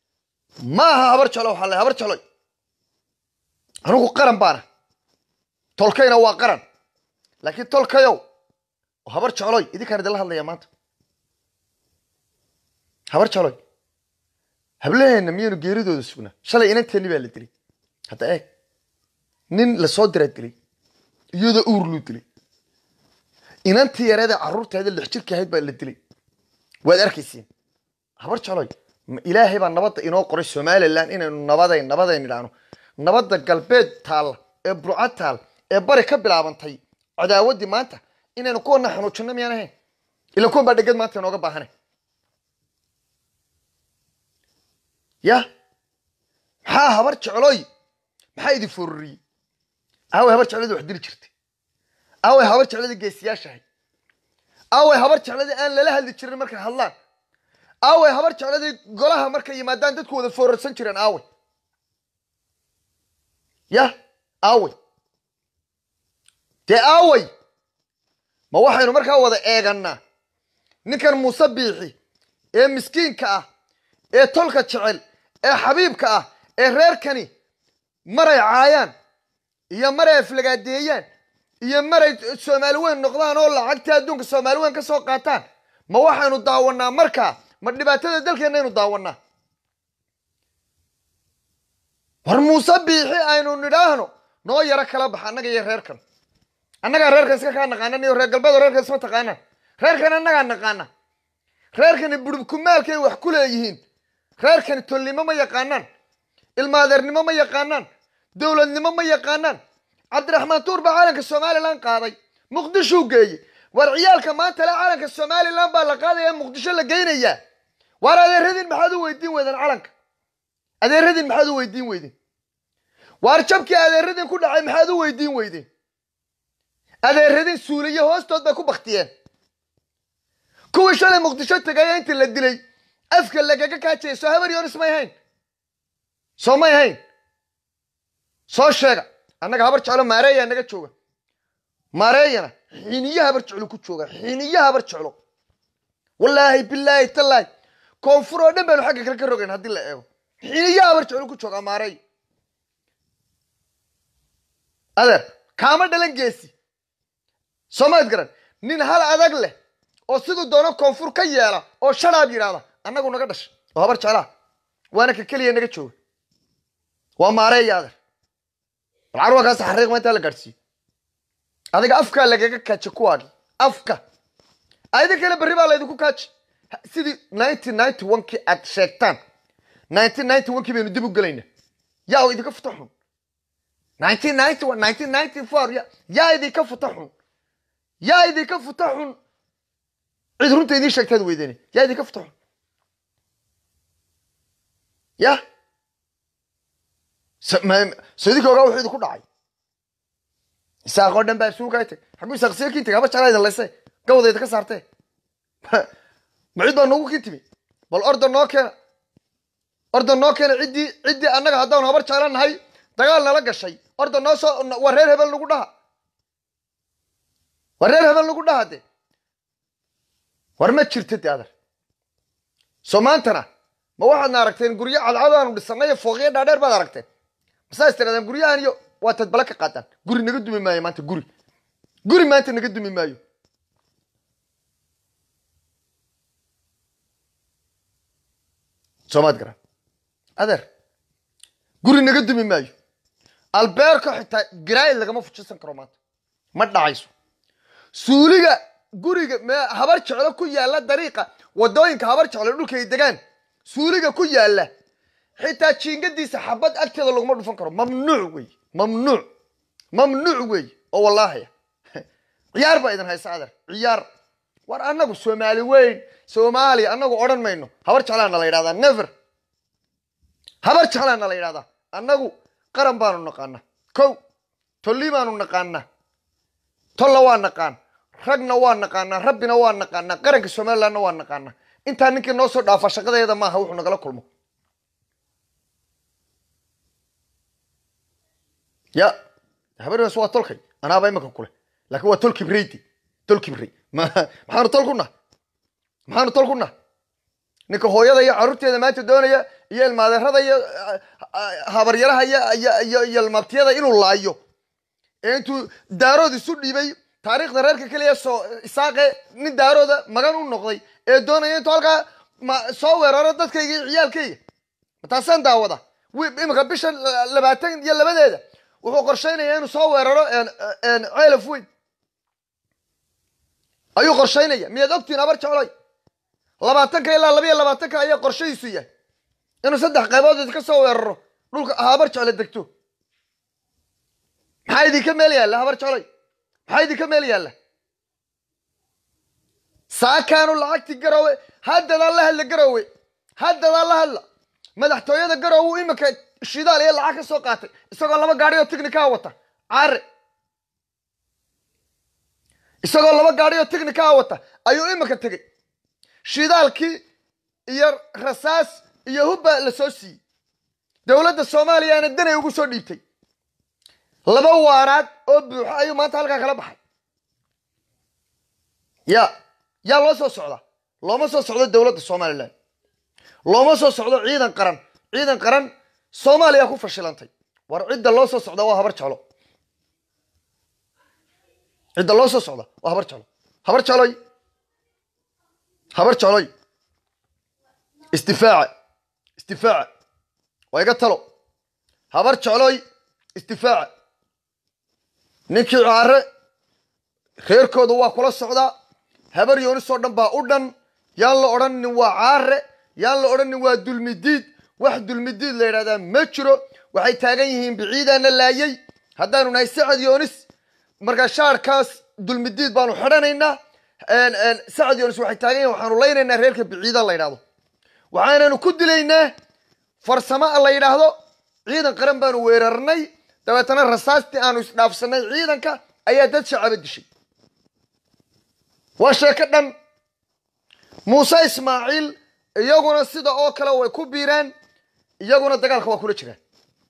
A: ma aha habar jeclo waxaa le habar jecloy anigu qaran baana tolkayna waa qaran laakiin tolkayow oo habar jecloy idinkaan idinla hadlaya maanta habar jecloy hablaheenna miyaynu geeridooda sugnaa shalay inanteeni baa la dilay hadda eeg nin lasoo diraa dilay iyadoo uur luu dilay inantii yareeda carruurteeda lix jirka ahayd baa la dilay waad arkaysiin habar jecloy ma ilaahay baa nabadda inoo qoray somalilan inaynu nabaday nabadayn idhaahno nabadda galbeed taalla ee burcad taal ee bari ka bilaabantay cadaawaddii maanta inaynu kuwana xanuujinno miyaan ahayn ila kuwan baa dheged maanta inooga baahana ya maxaa habar jecloy maxaa idin fororiyey aaway habar jeclada wax dili jirtay aaway habar jeclada geesiyaashahay aaway habar jeclada aan lala hadli jirin markay hadlaan aaway habar jecladii golaha markay yimaadaan dadku wada foorarsan jireen aaway ya aaway dee aaway ma waxaynu markaa wada eegannaa ninkan muuse biixi ee miskiinka ah ee tolka jecel ee xabiibka ah ee reerkani maray caayaan iyo maray aflagaadeeyaan iyo maray soomaali weyn noqdaan oo lacagtii adduunka soomaali weyn ka soo qaataan ma waxaynu daawannaa markaa ma dhibaatada dalkeennaynu daawannaa war muuse biixi aynu nidhaahno noo yaro kala baxa annaga iyo reerkan annagaa reerkan iska kaa naqaanan iyo reer galbeed reerkan isma taqaanaan reerkan annagaa naqaana reerkani burubkumaalkay wax ku leeyihiin reerkani tolnimo ma yaqaanaan ilmaadeernimo ma yaqaanaan dowladnimo ma yaqaanaan cabdiraxmaan tuur baa caalanka somalilan qaaday muqdishuu geeye war ciyaalka maanta le calanka somalilan baa la qaadaya muqdisho la geynayaa waar adeeradin maxaad u weydiin weydeen calanka adeeradin maxaad u weydiin weydeen waar jabkii adeeradin ku dhacay maxaad u weydiin weydeen adeeradin suuliye hoostood bay ku baktiyeen kuwii shalay muqdisho tegaya intii la dilay afka lagaga kaajaya soo habar yonis may hayn soo may hayn soo sheega annaga habar jeclo maareeyaa naga jooga maareeyana xiniyo habar jeclo ku jooga xiniyo habar jeclo wallaahi bilaahi tallaahi koonfur oo dhan baynu xagga kale ka rogayn haddii la eego xiniyo habar jeclo ku jooga maareey adeer kaama dhalan geesi soomaad garan nin hal adag leh oo siduu doono koonfur ka yeela oo sharaab yidhaahda annagu naga dhashay oo habar jeclaha waana ka keliya naga jooga waa maareeya adeer bal carwakaas xariiqma intaa la gaadhsiiyo adiga afkaa lagaga kaaji kuwaagi afka ayadin kale berri baa laydinku kaaji sidii ninety ninety one kii aad sheegtaan nineteen ninety one kii baynu dib u gelayna yaa idinka futa xun nineteen ninety one nineteen ninety four ya yaa idinka futa xun yaa idinka futa xun cid runta idiin sheegtaad weydeen yaa idinka futa xun ya so idinka ogaa wuxuu idinku dhacay isaaqoo dhan baa suugaa tag xaguu isaaq see kiin tagay haba jeclaa idin layse gawda idinka saartee ma cid baa noogu kiin timi bal orda noo keena orda noo keena ciddii ciddii annaga haddaanu habar jecla nahay dagaal nala gashay orda noo soo waa reer hebel nagu dhaha waa reer hebel nagu dhaha de war ma jirta de adar soo maantana ma waxaadna aragteen guryo cadcad aanu dhisanay fooqyo dhaadheer baad aragteen masaa is tirahdeen guryahan iyo waataad bala ka qaadaan guri naga dumi maayo maanta guri guri maanta naga dumi maayo soomaad garan adeer guri naga dumi maayo albeerko xitaa garaayid lagama fujisan karo maanta ma dhacayso suuliga guriga habar jeclo ku yaalla dariiqa wadooyinka habar jeclo dhulka ay degaan suuliga ku yaalla xitaa jiingadiisa xabad agteeda laguma dhufan karo mamnuuc wey mamnuuc mamnuuc wey oo wallaahiya ciyaar baa idin haysa adeer ciyaar war annagu soomaali weyn soomaaliya annagu odhan mayno habar jeclaana la yidhahdaa never habar jeclaana la yidhahdaa annagu qaran baanu naqaanaa kow tolli baanu naqaanaa tolla waa naqaan ragna waa naqaanaa rabbina waa naqaanaa qaranka somalilandna waa naqaanaa intaa ninkii noo soo dhaafa shaqadeeda maaha wuxuu nagala kulmo ya habarnas waa tolkay anaaba imanka kule laakiin waa tol kibreydi tol kibrey maxaanu tol ku naha maxaanu tol ku naha ninka hooyada iyo carruurteeda maanta doonaya iyo ilmaadeerada iyo habaryaraha iyo iyo iyo ilmabtiyada inuu laayo ee intuu daarood isu dhiibay taariikhda reerka keliya soo isaaqe nin daarooda magan u noqday ee doonaya intuu halkaa ma soo weeraro dadkayga iyo ciyaalkayga mataasaan daawada iminka bisha labaatan iyo labadeeda wuxuu qorshaynayaa inuu soo weeraro ceelaf weyn ayuu qorshaynaya miyaad ogtiin habar jecloy labaatanka ilaa labayo labaatanka ayaa qorshadiisu yahay inuu saddex qaybood idinka soo weeraro dhulka habar jecle degto maxaa idinka meel yaalla habar jecloy maxaa idinka meel yaalla saakaanu lacagti garowe haddadaa la hadla garowe haddadaa la hadla madaxtooyada garowe uu iminka shidaal iyo lacag ka soo qaatay isagoo laba gaadhi oo tignikaa wata caare isagoo laba gaadhi oo tignikaa wata ayuu iminka tegey shidaalkii iyo rasaas iyo hubba la soo siiyey dowladda soomaaliyaana danay ugu soo dhiibtay laba waaraad oo buuxo ayuu maanta halkaa kala baxay ya yaa loo soo socdaa looma soo socdo dowladda somalilan looma soo socdo ciidan qaran ciidan qaran soomaaliya ku fashilantay war cidda loo soo socda waa habar jeclo cidda loo soo socda waa habar jeclo habar jecloy habar jecloy istifaaca istifaaca waa iga talo habar jecloy istifaaca ninkii caare reerkooda waa kula socdaa habar yoonisoo dhan baa u dhan yaan la odhanin waa caare yaan la odhanin waa dulmidiid wax dulmidiid la yidhahdaa ma jiro waxay taagan yihiin biciidaana laayay haddaanu nahay sacad yoonis markaa shaarkaas dulmidiid baanu xidhanaynaa sacad yoonis waxay taagan yihin waxaanu laynaynaa reerka biciida la yidhahdo waxaananu ku dilaynaa farsamo la yidhaahdo ciidan qaran baanu weerarnay dabeetana rasaastii aanu isdhaafsanay ciidanka ayaa dad shacaba dishay waa sheeko dhan muuse ismaaciil iyaguna sida oo kale way ku biiraan iyaguna dagaalka waa kula jiraan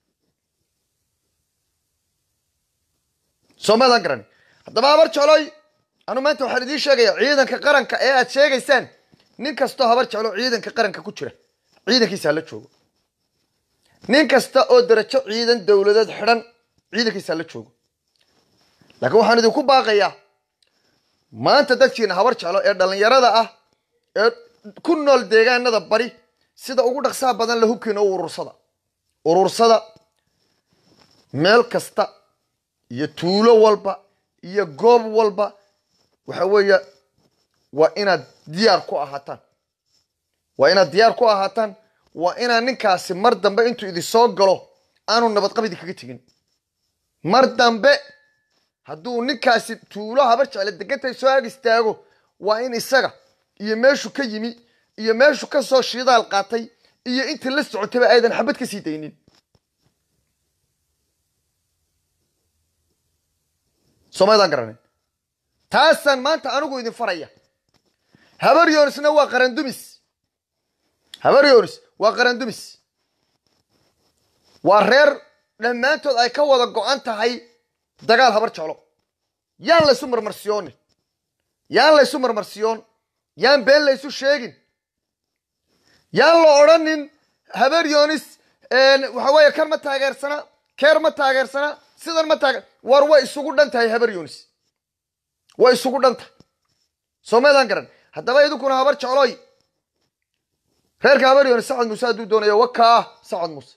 A: soomaadaan garan haddaba habar jecloy anu maanta waxaan idiin sheegaya ciidanka qaranka ee aad sheegaysaan nin kastoo habar jeclo ciidanka qaranka ku jira ciidankiisa hala joogo nin kasta oo darajo ciidan dowladeed xidhan ciidankiisa hala joogo laakiin waxaan idinku baaqayaa maanta dadkiina habar jeclo ee dhallinyarada ah ee ku nool deegaanada bari sida ugu dhaqsaha badan la hubkiina u urursada urursada meel kasta iyo tuulo walba iyo goob walba waxa weeye waa inaad diyaar ku ahaataan waa inaad diyaar ku ahaataan waa inaan ninkaasi mar dambe intuu idin soo galo aanu nabadqab idinkaga tegin mar dambe hadduu ninkaasi tuulo habar jecle degantay soo ag istaago waa in isaga iyo meeshu ka yimi iyo meeshu ka soo shidaal qaatay iyo intii la socotayba aydan xabad ka sii daynin soomaydaan garanin taasaan maanta anigu idin faraya habar yoonisna waa qarandumis habar yoonis waa qarandumis waa reer dhammaantood ay ka wada go-an tahay dagaal habar jeclo yaan laysu marmarsiyoonin yaan laysu marmarsiyoon yaan been laysu sheegin yaan la odhanin habar yoonis waxa weeye kan ma taageersana keer ma taageersana sidan ma taageer war way isugu dhan tahay habar yoonis way isugu dhan tahay soomaydaan garan haddaba idinkuna habar jecloy reerka habar yoonis sacad muuse hadduu doonayo wakaa sacad muuse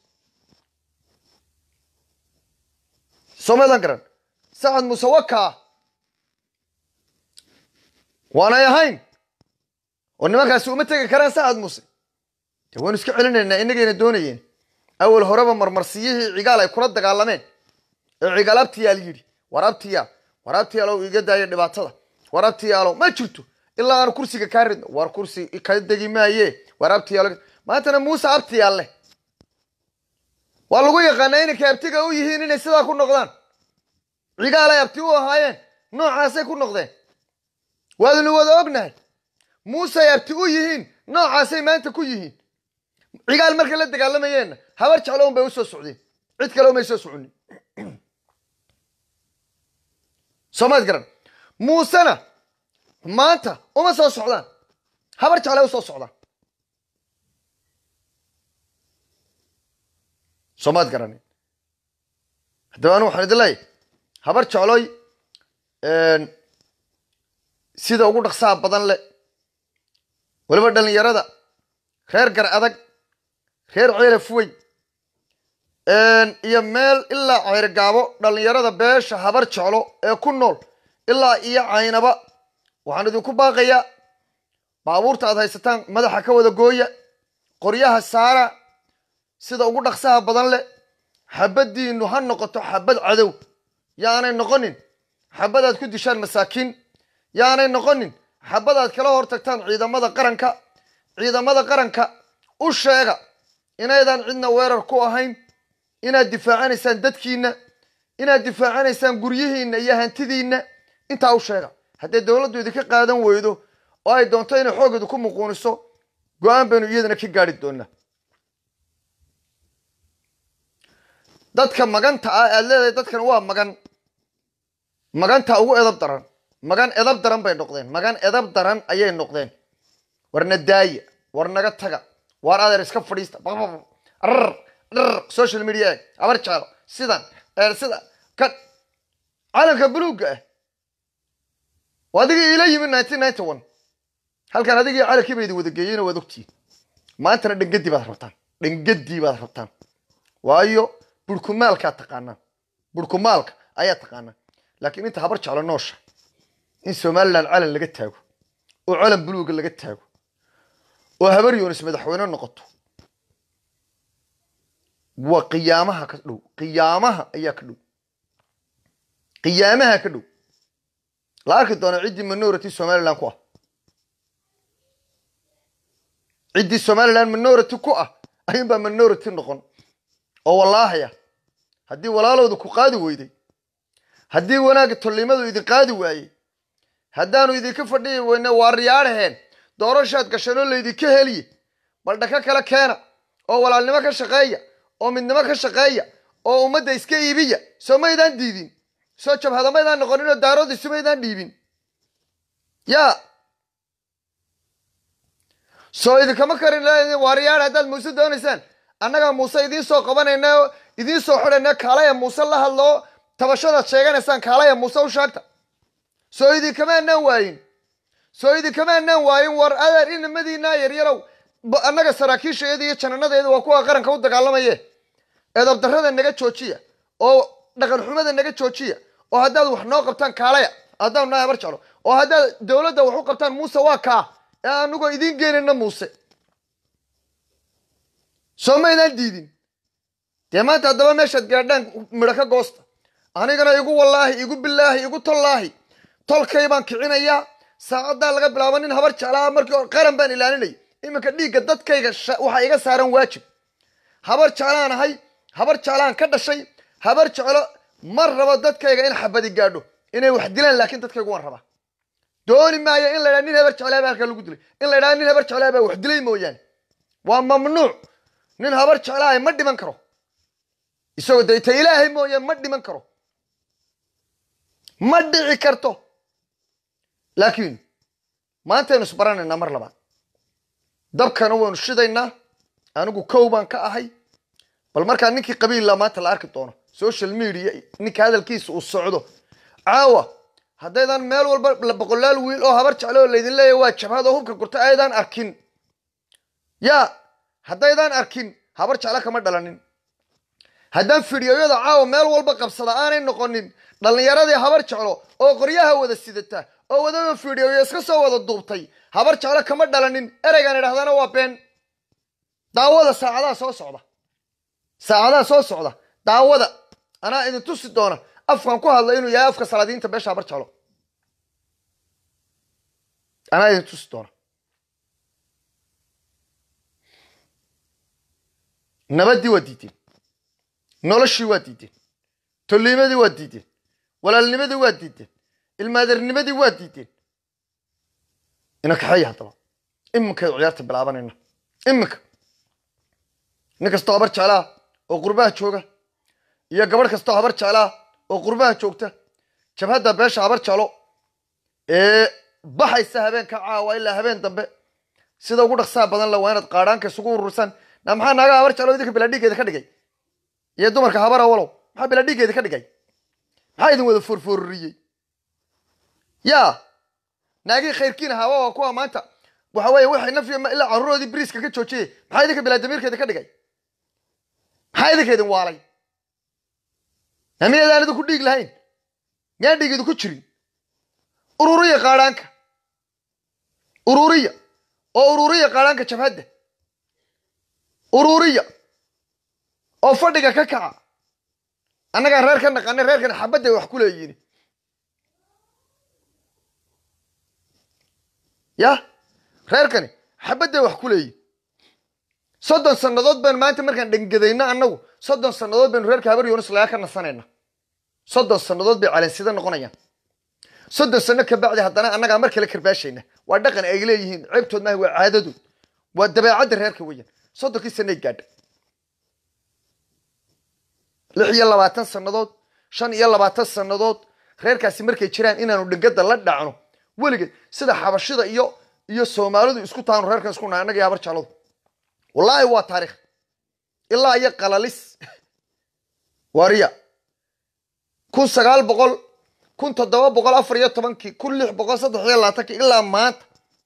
A: soomaydaan garan sacad muuse wakaa waanay ahayn oo nimankaasi uma tegi karaan sacad muuse de waynu iska celinaynaa inagayna doonayeen awal horeba marmarsiyihii cigaal ay kula dagaalameen ee cigaal abtiyaal yidhi war abtiyaal war abtiyaalow iga daaya dhibaatada war abtiyaalow ma jirto ilaa aanu kursiga kaa ridno war kursi ka degi maaye war abtiyaal maantana muuse abtiyaal leh waa lagu yaqaanaa inankay abtiga u yihiin inay sidaa ku noqdaan cigaal ay abti u ahaayeen noocaasay ku noqdeen waadnu wada ognahay muuse ay abti u yihiin noocaasay maanta ku yihiin cigaal markay la dagaalamayeenna habar jeclo un bay u soo socdeen cid kale umay soo soconin soomaad garan muusena maanta uma soo socdaan habar jeclay u soo socdaan soomaad garanin haddaba anu waxaan idin leeyahy habar jecloy sida ugu dhaqsaha badan leh weliba dhallinyarada reer gar adag reer ceelaf weyn iyo meel ilaa ceyrgaabo dhallinyarada beesha habar jeclo ee ku nool ilaa iyo caynaba waxaan idinku baaqayaa baabuurta aad haysataan madaxa ka wada gooya qoryaha saara sida ugu dhaqsaha badan leh xabaddiinu ha noqoto xabad cadow yaanay noqonin xabadaad ku dishaan masaakiin yaanay noqonin xabadaad kala hor tagtaan ciidamada qaranka ciidamada qaranka u sheega inaydaan cidna weerar ku ahayn inaad difaacanaysaan dadkiinna inaad difaacanaysaan guryihiinna iyo hantidiinna intaa u sheega haddee dowladdu idinka qaadan weydo oo ay doonto inay xoogeedu ku muquuniso go-aan baynu iyadana ka gaari doonaa dadka maganta ah aad leedahay dadkan waa magan maganta ugu edab daran magan edab daran bay noqdeen magan edab daran ayay noqdeen warna daaya war naga taga waar adeer iska fadhiista rar rar social media eeg abar jaalo sidan sida kan calanka buluugga ah waa adigii iila yimid nineteen ninety one halkan adigii calankii ba idin wada geeyeyna waad ogtihiin maantana dhangadii baad rabtaan dhangadii baad rabtaan waayo burkumaalkaa taqaanaan burkumaalka ayaa taqaanaan laakiin inta habar jeclo noosha in somalilan calan laga taago oo calan buluuga laga taago oo habar yoonis madaxweyne noqoto waa qiyaamaha ka dhow qiyaamaha ayaa ka dhow qiyaamaha ka dhow la arki doona ciddii minority somalilan ku ah ciddii somalilan minority ku ah ayuunbaa minority noqon oo wallaahaya haddii walaaloodu ku qaadi weyday haddii wanaagga tollimadu idin qaadi waayey haddaanu idinka fadhiyi weyne waa riyaadhaheen doorashaad gasheen oo laydinka heliye bal dhaka kale keena oo walaalnimo ka shaqeeya oo midnimo ka shaqeeya oo ummadda iska iibiya soo maydaan diidin soo jabhada maydaan noqonin oo daarood isu maydaan dhiibin yaa soo idinkama karin waa riyaadh haddaad muuse doonaysaan annagaa muuse idiin soo qabanayna oo idiin soo xidhayna kaalaya muuse la hadloo tabashadaad sheeganaysaan kaalaya muuse u sheegta soo idinkama anaan waayin soo idinkama anaan waayin war adeer inamadiinaa yaryarow annaga saraakiishaeeda iyo jananadeeda waa kuwa qaranka u dagaalamaye eedabdarrada naga joojiya oo dhaqan xumada naga joojiya oo haddaad wax noo qabtaan kaalaya haddaanu nahay habar jeclo oo haddaad dowladda wax u qabtaan muuse waa kaa ee anugoo idiin geenayna muuse soo maydaan diidin dee maanta haddaba meeshaad gaadhaan midho ka goosta anigana igu wallaahi igu bilaahi igu tollaahi tolkay baan kicinayaa saacaddaa laga bilaabo nin habar jeclaa markii hore qaran baan ilaalinaya iminka dhiigga dadkayga waxaa iga saaran waajib habar jeclaan ahay habar jeclaan ka dhashay habar jeclo ma rabo dadkayga in xabadi gaadho inay wax dilaan laakiin dadkaygu waan rabaa dooni maayo in la ydhaha nin habar jeclaa baa halkaa lagu dilay in la ydhaha nin habar jeclaa baa wax dilay mooyaane waa mamnuuc nin habar jeclaahay ma dhiman karo isagoo de ta ilaahay mooye ma dhiman karo ma dhici karto laakiin maantaynu isbaranaynaa mar labaad dabkana waynu shidaynaa anigu kow baan ka ahay bal markaa ninkii qabiilla maanta la arki doono social media ninka hadalkiisa uu socdo caawa haddaydan meel walba boqolaal wiil oo habar jeclo oo laydin leeyahy waa jabhad oo hubka gurta aydaan arkin yaa haddaydaan arkin habar jeclo kama dhalanin haddaan fidhiyoyada caawa meel walba qabsada aanay noqonin dhallinyaradii habar jeclo oo qoryaha wada sidata oo wadaba fidhiyoyo iska soo wada duubtay habar jeclo kama dhalanin ereygaan idhahdana waa been daawada saacadaha soo socda saacadaha soo socda daawada anaa idin tusi doona afkan ku hadla inuu yahay afka salaadiinta beesha habar jeclo anaa idin tusi doona nabaddii waa diideen noloshii waa diideen tolliimadii waa diideen walaalnimadii waa diideen ilmaadarnimadii waa diideen ina kaxeeya haddaba iminkaydu ciyaarta bilaabanayna iminka nin kastoo habar jeclaa oo qurbaha jooga iyo gabadh kastoo habar jeclaa oo qurbaha joogta jabhadda beesha habar jeclo ee baxaysa habeenka caawa ilaa habeen dambe sida ugu dhaqsaha badan la waa inaad qaadhaanka isugu urursaan na maxaa naagaa habar jeclo idinka bilaadhigeeda ka dhigay iyo dumarka habara walow maxaa bilaadhigeeda ka dhigay maxaa idin wada foorfoororiyey yaa naagii khayrkiin ahaaba waa kuwa maanta waxa weeye waxay nafya ilaa carruuroodii biriiska ka joojiyey maxaa idinka bilaadamiirkeeda ka dhigay maxaa idinka idin waalay namiyaedaan idinku dhiig lahayn miyaan dhiig idinku jirin ururiya qaadhaanka ururiya oo ururiya qaadhaanka jabhadda ururiya oo fadhiga ka kaca annagaan reer ka naqanay reerkan xabadday wax ku leeyihin ya reerkani xabadday wax ku leeyihin soddon sannadood baynu maanta markaan dhangadayno annagu soddon sannadood baynu reerka habar yoonis lagaa ka nasanayna soddon sannadood bay calansida noqonayaan soddon sanno ka bacdi haddana annagaa mar kale karbaashayna waa dhaqan ay leeyihiin ceebtood maaha waa caadadood waa dabeecadda reerka weeyaan soddonkii sanay gaadha lix iyo labaatan sannadood shan iyo labaatan sannadood reerkaasi markay jiraan inaanu dhingada la dhacno weligeed sida xabashida iyo iyo soomaalidu isku taanu reerkan isku nahay annaga iyo habar jaaladu wallaahi waa taariikh ilaa iyo qalalis wariya kun sagaal boqol kun toddoba boqol afar iyo tobankii kun lix boqol saddex iyo labaatankii ilaa maanta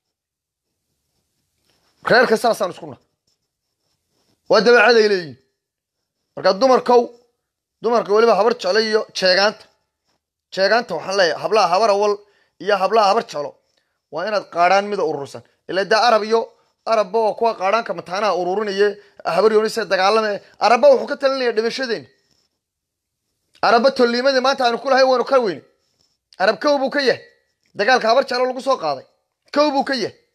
A: reerka saasaan isku nahay waa dabeecad ay leeyihin marka dumarkow dumarka weliba habar jeclo iyo jeegaanta jeegaanta waxaan leeyahay hablaha habar awal iyo hablaha habar jeclo waa inaad qaadhaan mida urursan ila dee arab iyo arabba waa kuwa qaadhaanka mataanaha ururinaye habar yoonise dagaalame arabba wuxuu ka talinaya dhimashadeeni arabba tolliimadii maanta aanu kulahay waynu ka weyne arab kow buu ka yahay dagaalka habar jeclo lagu soo qaaday kow buu ka yahay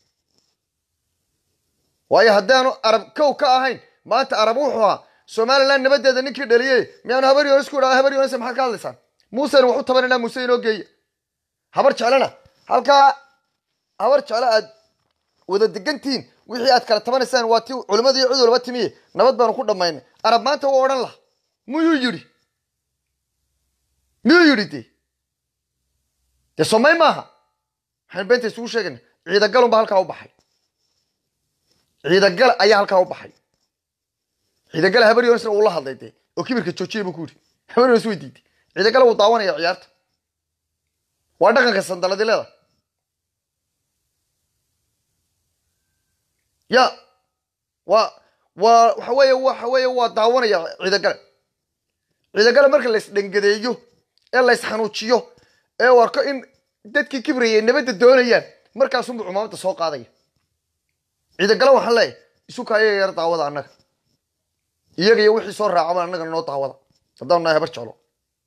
A: waayo haddaanu arab kow ka ahayn maanta arab wuxuu ahaa somalilan nabadeeda ninkii dhaliyey miyaanu habar yoonis ku idhahda habar yoonis maxaad ka hadlaysaan muusena wax u tabananaa muuse inoo geeya habar jeclena halkaa habar jeclo aad wada degantihiin wixii aad kala tabanaysaan waa ti culimmada iyo cid walba timiye nabad baanu ku dhammaynay arab maanta wuu odhan laha miyuu yidhi miyuu yidhi dee dee somay maaha waxaynu beenta isugu sheegayna ciidagalunba halkaa u baxay ciidagal ayaa halkaa u baxay ciidagala habar yoonisna uu la hadlay dee oo kibirka joojiyay buu ku yidhi habar yoonis way diiday ciidagala wuu daawanaya ciyaarta waa dhaqanka sandaladileeda ya waa waa waxa weeye waxa weeye waa daawanaya ciidagale ciidagale marka lays dhangadeeyo ee lays xanuujiyo ee u arko in dadkii kibrayay nabadda doonayaan markaasunbuu cumaamada soo qaadaya ciidagale waxaan leeyahay isu kaaya yar daawada annaga iyaga iyo wixii soo raacaba annaga noo daawada haddaanu nahay habar jeclo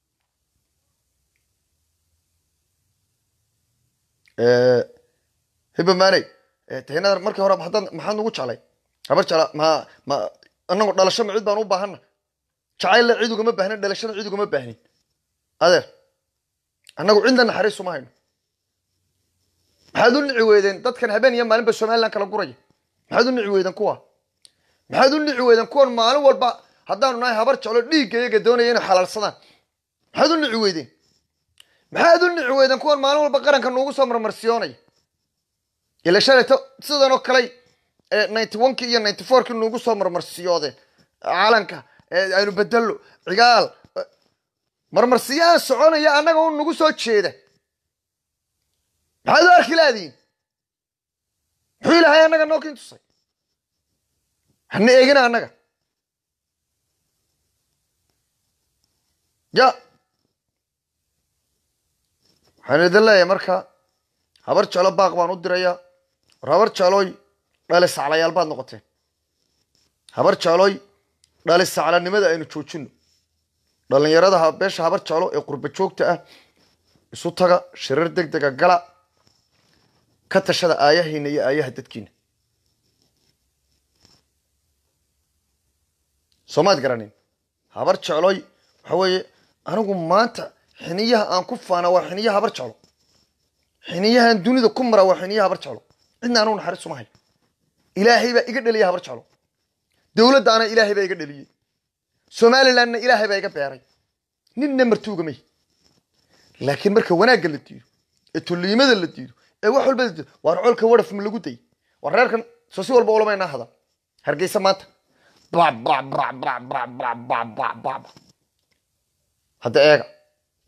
A: hibamaaney tahinada markii hore haddaad maxaad nugu jeclay habar jecla ma ma annagu dhalasho ma cid baan u baahana jacaylla cid ugama baahnin dhalashana cid ugama baahnin adeer annagu cidna naxariis uma hayno maxaad u nici weydeen dadkan habeen iyo maalinba somalilan kala guraya maxaad u nici weydeen kuwa maxaad u nici weydeen kuwan maalin walba haddaanu nahay habar jeclo dhiigga iyaga doonaya inay xalaalsadaan maxaad u nici weydeen maxaad u nici weydeen kuwan maalin walba qaranka nuugu soo marmarsiyoonaya ila shalayto sidan oo kaley ninety one-kii iyo ninety four-kii nuugu soo marmarsiyoodeen calanka aynu bedello cigaal marmarsiyaha soconaya annaga un nagu soo jeeda maxaad u arki laadiin muxuu ilahay annaga noo kiin tusay hana eegina annaga ya waxaan idin leeyahay marka habar jeclo baaq baan u dirayaa war habar jeclooy dhali saclayaal baad noqoteen habar jeclooy dhali saclanimada aynu joojino dhallinyarada beesha habar jeclo ee qurba joogta ah isu taga shirar deg dega gala ka tashada aayahiina iyo aayaha dadkiina soomaad garanin habar jeclooy waxa weeye anigu maanta xiniyaha aan ku faana waa xiniyaha habar jeclo xiniyahan dunida ku mara waa xiniyaha habar jeclo cidna anugu naxariis uma hayo ilaahay baa iga dheliya habar jeclo dowladdaana ilaahay baa iga dheliyey somalilandna ilaahay baa iga beeray ninna martuugamay laakiin marka wanaagga la diido ee tolliimada la diido ee wax walba la diido waar colka wadhaf ma lagu day waar reerkan soo si walba ulamaynaa hada hargeysa maanta hadda eega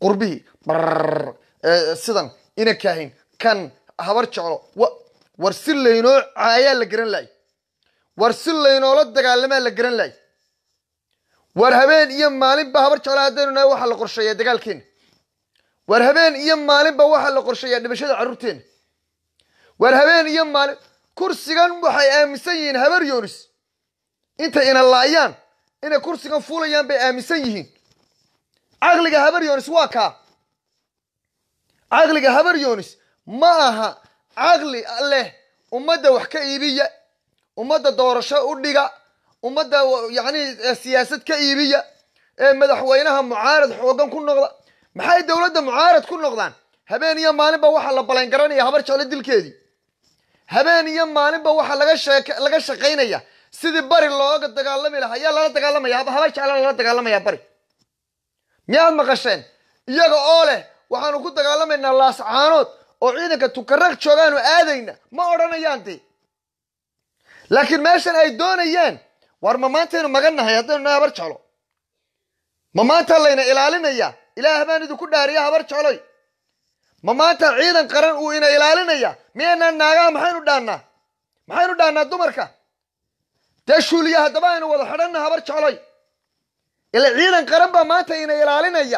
A: qurbihii brrr ee, sidan ina kaahin kan habar jeclo wa war si laynoo caayaa la garan lahay war si laynoola dagaalamaa la garan lahay war habeen iyo maalinba habar jeclo haddaynu nahay waxaa la qorsheeyaa dagaalkeena war habeen iyo maalinba waxaa la qorsheeyaa dhimashada carruurteena war habeen iyo maalin kursigan waxay aaminsan yihiin habar yoonis intay ina laayaan inay kursigan fuulayaan bay aaminsan yihiin caqliga habar yoonis waa kaa caqliga habar yoonis ma aha caqli leh ummadda wax ka iibiya ummadda doorasho u dhiga ummadda yacni eh, siyaasad ka iibiya ee madaxweynaha mucaarad xoogan ku noqda maxay dowladda mucaarad ku noqdaan habeen iyo maalinba waxaa la balan garanaya habar jeclo dilkeedii habeen iyo maalinba waxaa laga sheek laga shaqaynaya sidii bari looga dagaalami lahaa yaa lala dagaalamaya haba habar jeclo lala dagaalamaya bari miyaad maqasheen iyaga oo leh waxaanu ku dagaalamaynaa laascaanood oo ciidanka tukaraq joogaanu aadayna ma odhanayaan dee laakiin meeshan ay doonayaan war ma maantaynu magan nahay haddaynu nahay habar jeclo ma maanta layna ilaalinaya ilaah baan idinku dhaariya habar jecloy ma maanta ciidan qaran uu ina ilaalinaya miyaynaan naagaha maxaynu dhaannaa maxaynu dhaannaa dumarka dee shuuliya haddaba aynu wada xidhanna habar jecloy ila ciidan qaran baa maanta ina ilaalinaya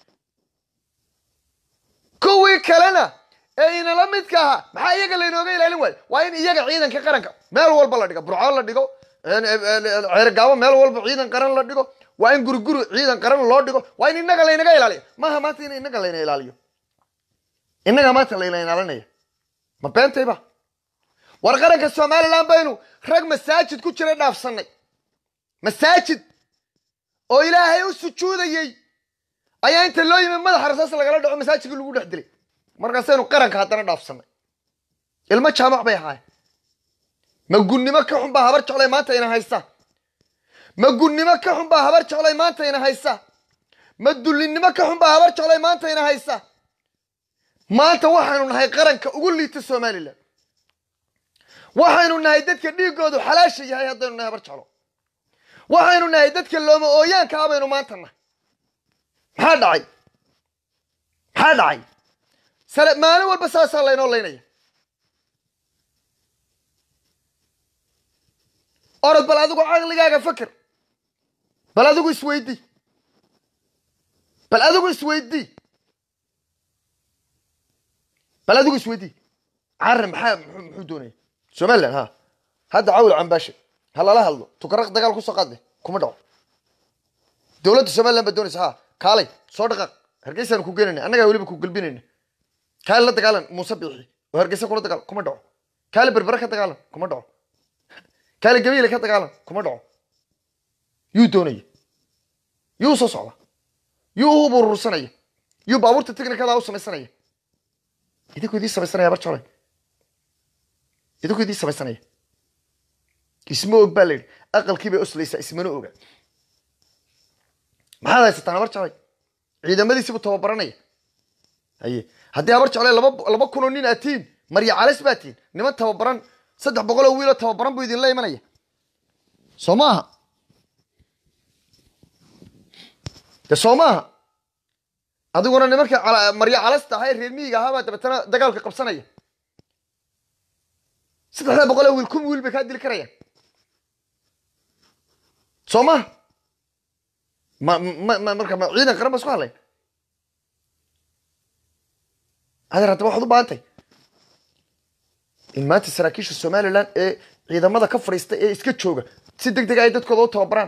A: kuwii kalena ee inala midka ahaa maxaa iyaga laynooga ilaalin waayo waa in iyaga ciidanka qaranka meel walba la dhigo burco la dhigo ceergaabo meel walba ciidan qaran la dhigo waa in guriguri ciidan qaran loo dhigo waa in inaga laynaga ilaaliyo maaha maanta in inaga layna ilaaliyo inaga maanta layna ilaalinaya ma beentayba war qaranka somalilan baynu rag masaajid ku jira dhaafsanay masaajid oo ilaahay u sujuudayey ayaa inta loo yimi madaxa rasaas lagala dhaco masaajidkii lagu dhex dilay markaasaynu qaranka haddana dhaafsanay ilmo jaamac bay ahaayeen ma gunnimo ka xun baa habar jeclay maanta ina haysa ma gunnimo ka xun baa habar jeclay maanta ina haysa ma dullinnimo ka xun baa habar jeclay maanta ina haysa maanta waxaynu nahay qaranka ugu liita somalilan waxaynu nahay dadka dhiiggoodu xalaasha yahay haddaynu nahay habar jeclo waxaynu nahay dadka looma ooyaanka ah baynu maanta nahay maxaa dhacay maxaa dhacay sale maalin walba saasaa laynoo laynaya orod bal adigu caqligaaga faker bal adigu isweydii bal adigu isweydii bal adigu isweydii carre maxaa muxuu muxuu doonaya somaliland ha hadda cawl cambaashe ha lala hadlo tukaraq dagaal kusoo qaadne kuma dhaco dowladda somaliland baa doonaysa ha kaalay soo dhaqaaq hargeysaanu ku geenayna annagaa weliba ku gelbinayna kaali la dagaalan muuse biixi oo hargeysa kula dagaal kuma dhaco kaali berbere ka dagaalan kuma dhaco kaali gabiile ka dagaalan kuma dhaco yuu doonaya yuu soo socda yuu u burursanaya yuu baabuurta technicada u samaysanaya idinku idii samaysanaya bar jolay idinku idii samaysanaya isma og baa la yidhi aqalkii bay oslaysaa ismana oga maxaad haysataan habar jeclay ciidamadiisiibuu tababaranaya haye haddii habar jeclay laba laba kunoo nin aad tihiin marya calis baa tihiin niman tababaran saddex boqol oo wiiloo tababaran buu idinla imanaya soo maaha de soo maaha adiguna nimanka cala- marya calasta ahaa ee reer miyiga ahaabaa dabeetana dagaalka qabsanaya saddexda boqol oo wiil kun wiil bay kaa dili karayaan soo maha ma ma ma marka ma ciidan qaran ba isku hadlayn adeer haddaba waxaad u baahantay in maanta saraakiisha somaliland ee ciidamada ka fadhiista ee iska jooga si deg deg ay dadkooda u tababaraan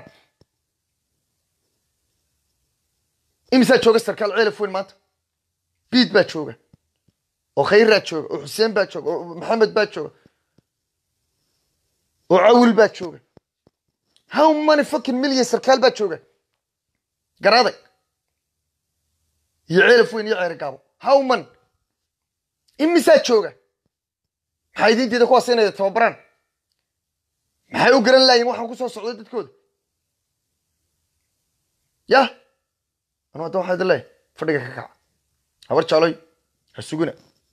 A: imisaa jooga sarkaal ceelaf weyn maanta biid baa jooga oo khayraa jooga oo xuseen baa jooga oo maxamed baa jooga oo cawil baa jooga how many fucking million sarkaal baa jooga garaaday iyo ceelaf weyn iyo ceeri gaabo how many imisaa jooga maxaa idin diida kuwaas inay tababaraan maxay u garan laayiin waxaan ku soo socday dadkooda yah anu hadda waxaa idin leeyahay fadhiga ka kaca habar jecloy ha sugina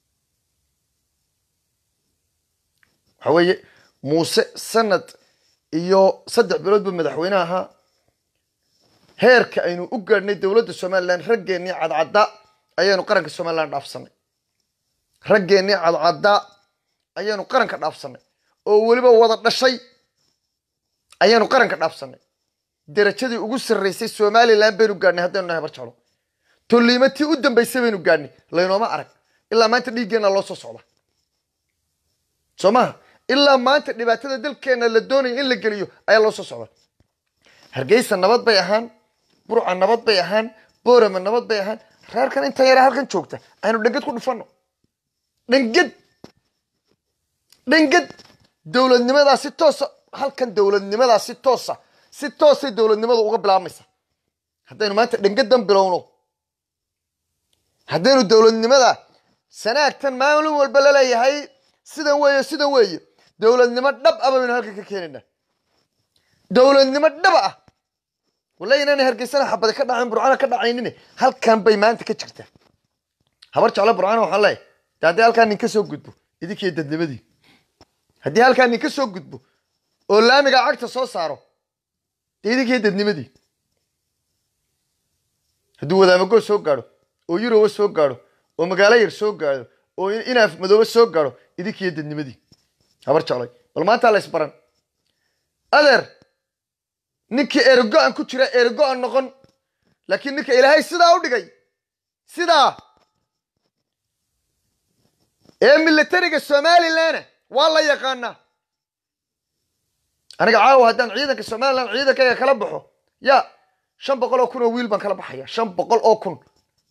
A: waxa weeye muuse sanad iyo saddex bilood buu madaxweyne ahaa heerka aynu u gaadhnay dowladda somalilan raggeennii cadcadda ayaanu qaranka somalilan dhaafsanay raggeennii cadcadda ayaanu qaranka dhaafsanay oo weliba wada dhashay ayaanu qaranka dhaafsanay darajadii ugu sarraysay somalilan baynu gaadhnay haddaynu nahay barjalo tolliimo tii u dambaysay baynu gaadhnay laynooma arag ilaa maanta dhiiggeenna loo soo socda soo maha ilaa maanta dhibaatada dalkeenna la doonaya in la geliyo ayaa loo soo socda hargeysa nabad bay ahaan burca nabad bay ahaan boorama nabad bay ahaan reerkan inta yara halkan joogta aynu dhangad ku dhufanno dhangad dhangad dowladnimadaa si toosa halkan dowladnimadaa si toosa si toosay dowladnimadu uga bilaabmaysa haddaynu maanta dhangadan bilowno haddaynu dowladnimada sanaagtan maalin walba laleeyahay sidan weeye sidan weeye dowladnimo dhab ah baynu halkan ka keenaynaa dowladnimo dhaba ah wallahi inaanay hargeysana xabada ka dhacayn burcana ka dhacaynin halkan bay maanta ka jirtaa habar jeclo burcana waxaan leeyahay de haddii halkaa nin ka soo gudbo idinkiiyo dadnimadii haddii halkaa nin ka soo gudbo oo laamiga cagta soo saaro dee idinkiiyo dadnimadii hadduu wadaamago soo gaadho oo yuroba soo gaadho oo magaalo yar soo gaadho oo inaaf madoobe soo gaadho idinkiiyo dadnimadii habar jeclay bal maantaa la ysbaran adeer ninkii erego-an ku jira erego-an noqon laakiin ninka ilaahay sidaa u dhigay sidaa ee militariga somalilanna waa la yaqaanaa aniga caawa haddaan ciidanka somalilan ciidankayga kala baxo ya shan boqol oo kun oo wiil baan kala baxaya shan boqol oo kun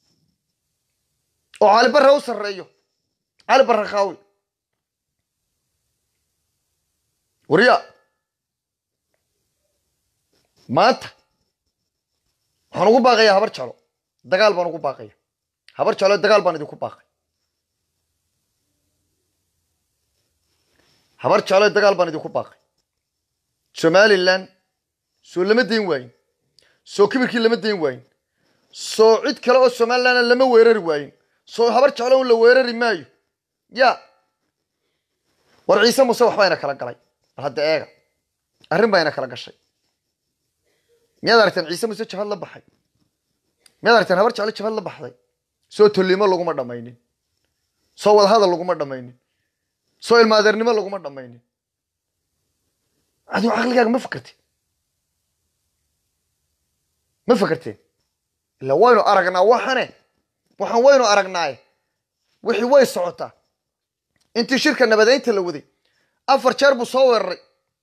A: oo cali barre u sarreeyo cali barre khaawi warya maanta waxaan ugu baaqayaa habar jalo dagaal baan ugu baaqaya habar jalo dagaal baan idinku baaqay habar jalo dagaal baan idinku baaqay somalilan soo lama dayn waayin soo kibirkii lama dayn waayin soo cid kale oo somalilanna lama weerari waayin soo habar jeclo un la weerari maayo ya war ciise muse waxbaa ina kala galay bal hadda eega arrin baa ina kala gashay miyaad aragteen ciise muse jabhad la baxay miyaad aragteen habar jeclo jabhad la baxday soo tolliimo laguma dhammaynin soo wadahadal laguma dhammaynin soo ilmaadeernimo laguma dhammaynin adigu caqligaaga ma fakerteen ma fakerteen ila waynu aragnaa waxane waxaan waynu aragnaaye wixii way socotaa intii shirka nabadeynta la waday afar jeer buu soo weeraray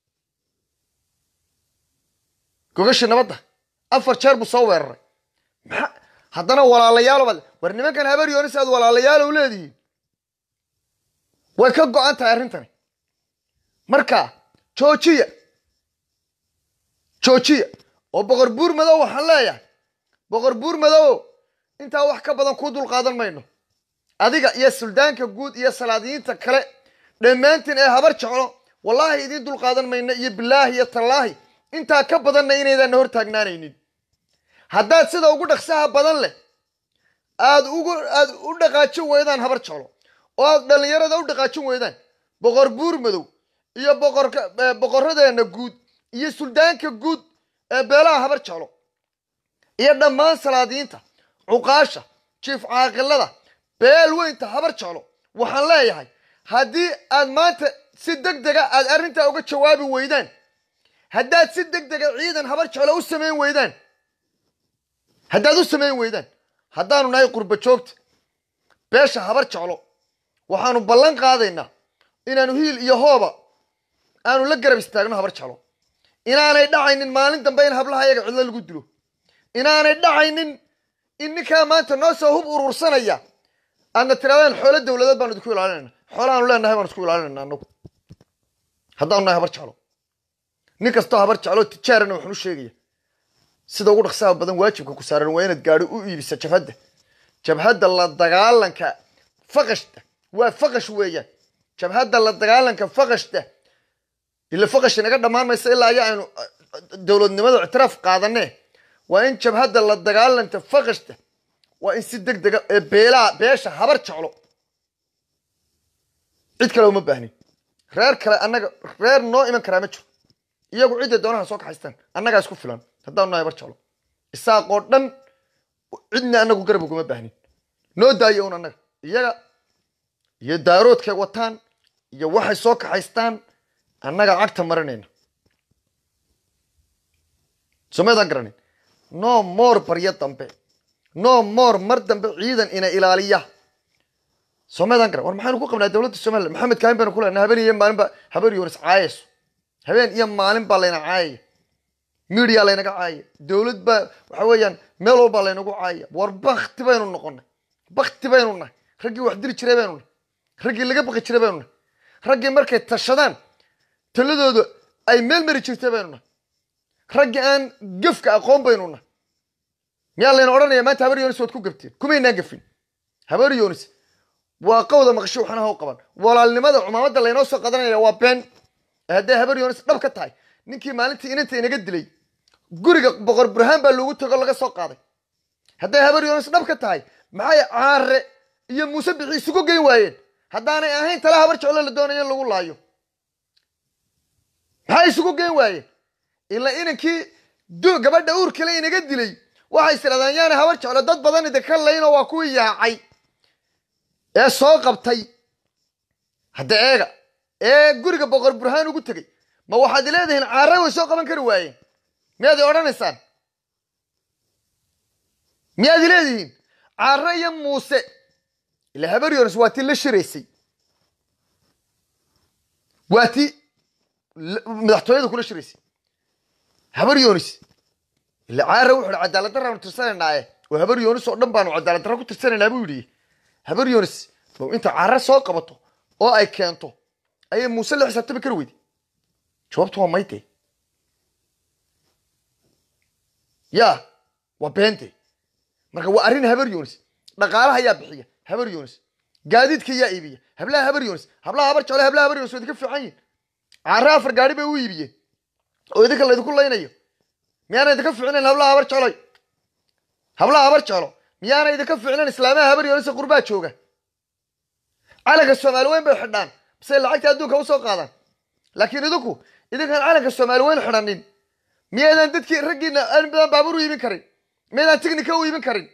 A: gogashii nabadda afar jeer buu soo weeraray maxaa haddana walaalayaalo baad war nimankan habar yoonis aad walaalayaalow leedihiin way ka go-an tahay arrintani marka joojiya joojiya oo boqor buur madow waxaan leeyahay boqor buur madow intaa wax ka badan kuu dul qaadan mayno adiga iyo suldaanka guud iyo salaadiyiinta kale dhammaantiin ee habar jeclo wallaahi idiin dul qaadan mayno iyo bilaahi iyo tallaahi intaa ka badanna inaydaanna hor taagnaanaynin haddaad sida ugu dhaqsaha badan leh aad ugu aad u dhaqaajin weydaan habar jeclo oo aad dhallinyarada u dhaqaajin weydaan boqor buur madow iyo boqorka boqoradeenna guud iyo suldaanka guud ee beelaha habar jeclo iyo dhammaan salaadiyiinta cuqaasha jiif caaqilada beel weynta habar jeclo waxaan leeyahay haddii aad maanta si deg dega aad arrintaa uga jawaabi weydaan haddaad si deg dega ciidan habar jeclo u samayn weydaan haddaad u samayn weydaan haddaanu nahay qurba joogta beesha habar jeclo waxaanu ballan qaadaynaa inaanu hiil iyo hooba aanu la garab istaagno habar jeclo inaanay dhacaynin maalin dambe in hablaha ayaga cidlo lagu dilo inaanay dhacaynin in ninkaa maanta noo soo hub urursanaya aadna tiraadaan xoolo dowladeed baanu idinku ilaalinayna xoolaanu leenahay baanu isku ilaalinayna anagu haddaanu nahay habar jeclo nin kastoo habar jeclo tijaarana waxaan u sheegaya sida ugu dhaqsaha badan waajibka ku saaran waa inaad gaadho u iibisa jabhadda jabhadda la dagaalanka faqashta waa faqash weeyaan jabhadda la dagaalanka faqashta ila faqash inaga dhammaan maysa ilaa ayaa aynu dowladnimada ictiraaf qaadanee waa in jabhadda la dagaalanta faqashta waa in si deg dega ee beelaha beesha habar jeclo cid kale uma baahnin reer kale annaga reer noo iman karaa ma jiro iyagu cidday doonaha soo kaxaystaan annagaa isku filan haddaanu nahay habar jeclo isaaqoo dhan cidna anagu garab uguma baahnin noo daayo un annaga iyaga iyo daaroodkay wataan iyo waxay soo kaxaystaan annaga cagta marinayna somaydaan garanin no more baryo dambe no more mar dambe ciidan ina ilaaliya somaydaan garan war maxaynu ku qabnaa dowladda somaliland maxamed kaahin baynu ku leenaa habeen iyo maalin baa habeen yoonis caayayso habeen iyo maalin baa layna caayaya media laynaga caayaya dowlad baa waxa weeyaan meel walbaa laynagu caayaya war bakti baynu noqonay bakti baynu nahay raggii wax dili jiray baynu nahay raggii laga baqi jiray baynu nahay raggii markay tashadaan taladooda ay meel mari jirtay baynu nahay raggii aan gefka aqoon baynu nahay miyaa layna odhanaya maanta habar yonis waad ku gabteen kumaynaan gafin habar yonis waa qawda maqasho waxna ha u qaban walaalnimada cumaamadda laynoo soo qadanaya waa been hadday habar yonis dhab ka tahay ninkii maalintii inanta inaga dilay guriga boqor burhaan baa loogu tago laga soo qaaday hadday habar yonis dhab ka tahay maxay caare iyo muuse bixi isugu geyn waayeen haddaanay ahayn tala habar jeclo la doonayo in lagu laayo maxay isugu geyn waayeen ilaa inankii gabadha uurkale inaga dilay waxay isirahdaan yaana habar jeclo dad badan idinka laynoo waa kuwii yaacay ee soo qabtay hadda eega ee guriga boqor burhaan ugu tegey ma waxaad leedihiin caare way soo qaban kari waayeen miyaad i odhanaysaan miyaad i leedihiin caare iyo muuse ila habar yonis waa tii la shiraysay waa tii madaxtooyada kula shiraysay habar yonis ila caare wuxu hi cadaalad daraanu tirsanaynae oo habar yonis oo dhan baanu cadaalad darra ku tirsanaynaa buu yidhi habar yonis bow inta caare soo qabato oo ay keento ayay muuse la xisaabtami kari weyday jawaabtu waa mayte ya waa beente marka waa arrin habar yonis dhaqaalaha yaa bixiya habar yonis gaadiidka yaa iibiya hablaha habar yonis hablaha habar jeclo hablaha habar yonis waa idinka fiican yihin caare afar gaari bay u iibiyeen oo idinka laydinku laynayo miyaana idinka fiicnayn hablaha habar jecloy hablaha habar jeclo miyaana idinka fiicnayn islaamaha habar yonis qurbaa jooga calanka soomaali weyn bay xidhaan base lacagta adduunka usoo qaadaan laakiin idinku idinkaan calanka soomaali weyn xidhanin miyaydaan dadkii raggiina badan baabuur u iibin karin miyaydaan tignika u iibin karin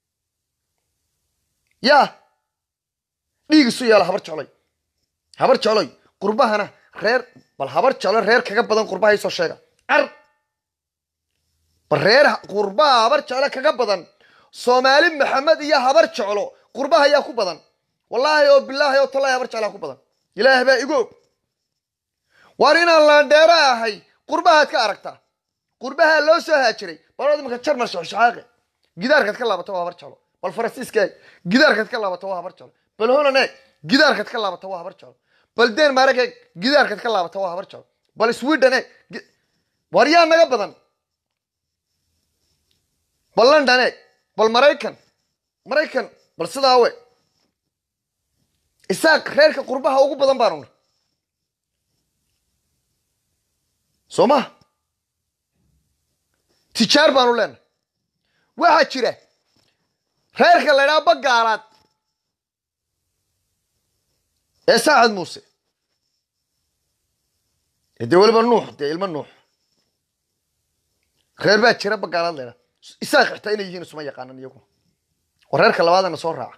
A: ya dhiig isu yeela habar jecloy habar jecloy qurbahana reer bal habar jeclo reer kaga badan qurbaha isoo sheega car bal reer qurbaha habar jeclo kaga badan soomaali maxamed iyo habar jeclo qurbaha ayaa ku badan wallaahi oo bilaahi oo tallahi habar jeclaa ku badan ilaah baa igu og waar inaan laandheero ahay qurbahaad ka aragtaa qurbahaa loo soo haajiray balad imanka jarmal shaxshaxaaqe gidaarkaad ka laabata waa habar jeclo bal faransiiska eeg gidaarkaad ka laabata waa habar jeclo bal holland eeg gidaarkaad ka laabata waa habar jeclo bal denmark eeg gidaarkaad ka laabata waa habar jeclo bal sweden eeg waar yaa naga badan bal london eeg bal maraykan maraykan bal sidaa we isaaq reerka qurbaha ugu badan baanu na soo maha tijaar baanu leenahay waxaa jira reerka la ydhaha bagaalaad ee saacad muuse ee dee weliba nuux dee ilmo nuux reer baa jira bagaalaad la ydhaha isaaq xitaa inay yihiin isuma yaqaanan iyaguna war reerka labaadana soo raaca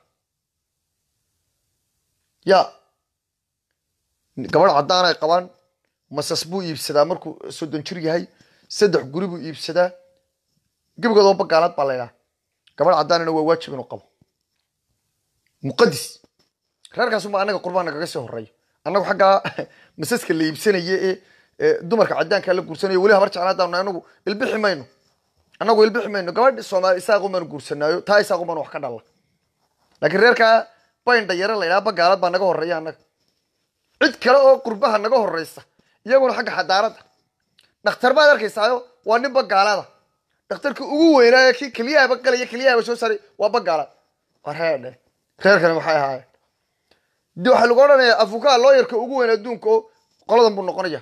A: ya gabadh caddaan ay qabaan masas buu iibsadaa markuu soddon jir yahay saddex guri buu iibsadaa gebigood oo bagaalaad baa laydhaha gabadh caddaanina waa waajib inuu qabo muqadis reerkaasuma anaga qurbaan nagaga sii horeeyo annagu xaggaa masaska la iibsanaya ee dumarka caddaankaa la guursanaya weli habar jecla haddaanu anagu ilbixi mayno annagu ilbixi mayno gabadh soomaali isaaqumanu guursanaayo taa isaaqumanu wax ka dhalla laakiin reerkaa bayn dhayare la ydhaha bagaalad baa naga horeeya annaga cid kale oo qurbaha naga horeysa iyaguna xagga xadaaradda dhakhtar baad arkaysaayo waa nin bagaalada dhakhtarka ugu weynaayo kii keliyahaba galaya keliyahaba soo saaray waa bagaalaad war heedhe reerkani waxay ahaayeen de waxaa lagu odhanayaa afukaa looyarka ugu weyn adduunka oo qoladan buu noqonaya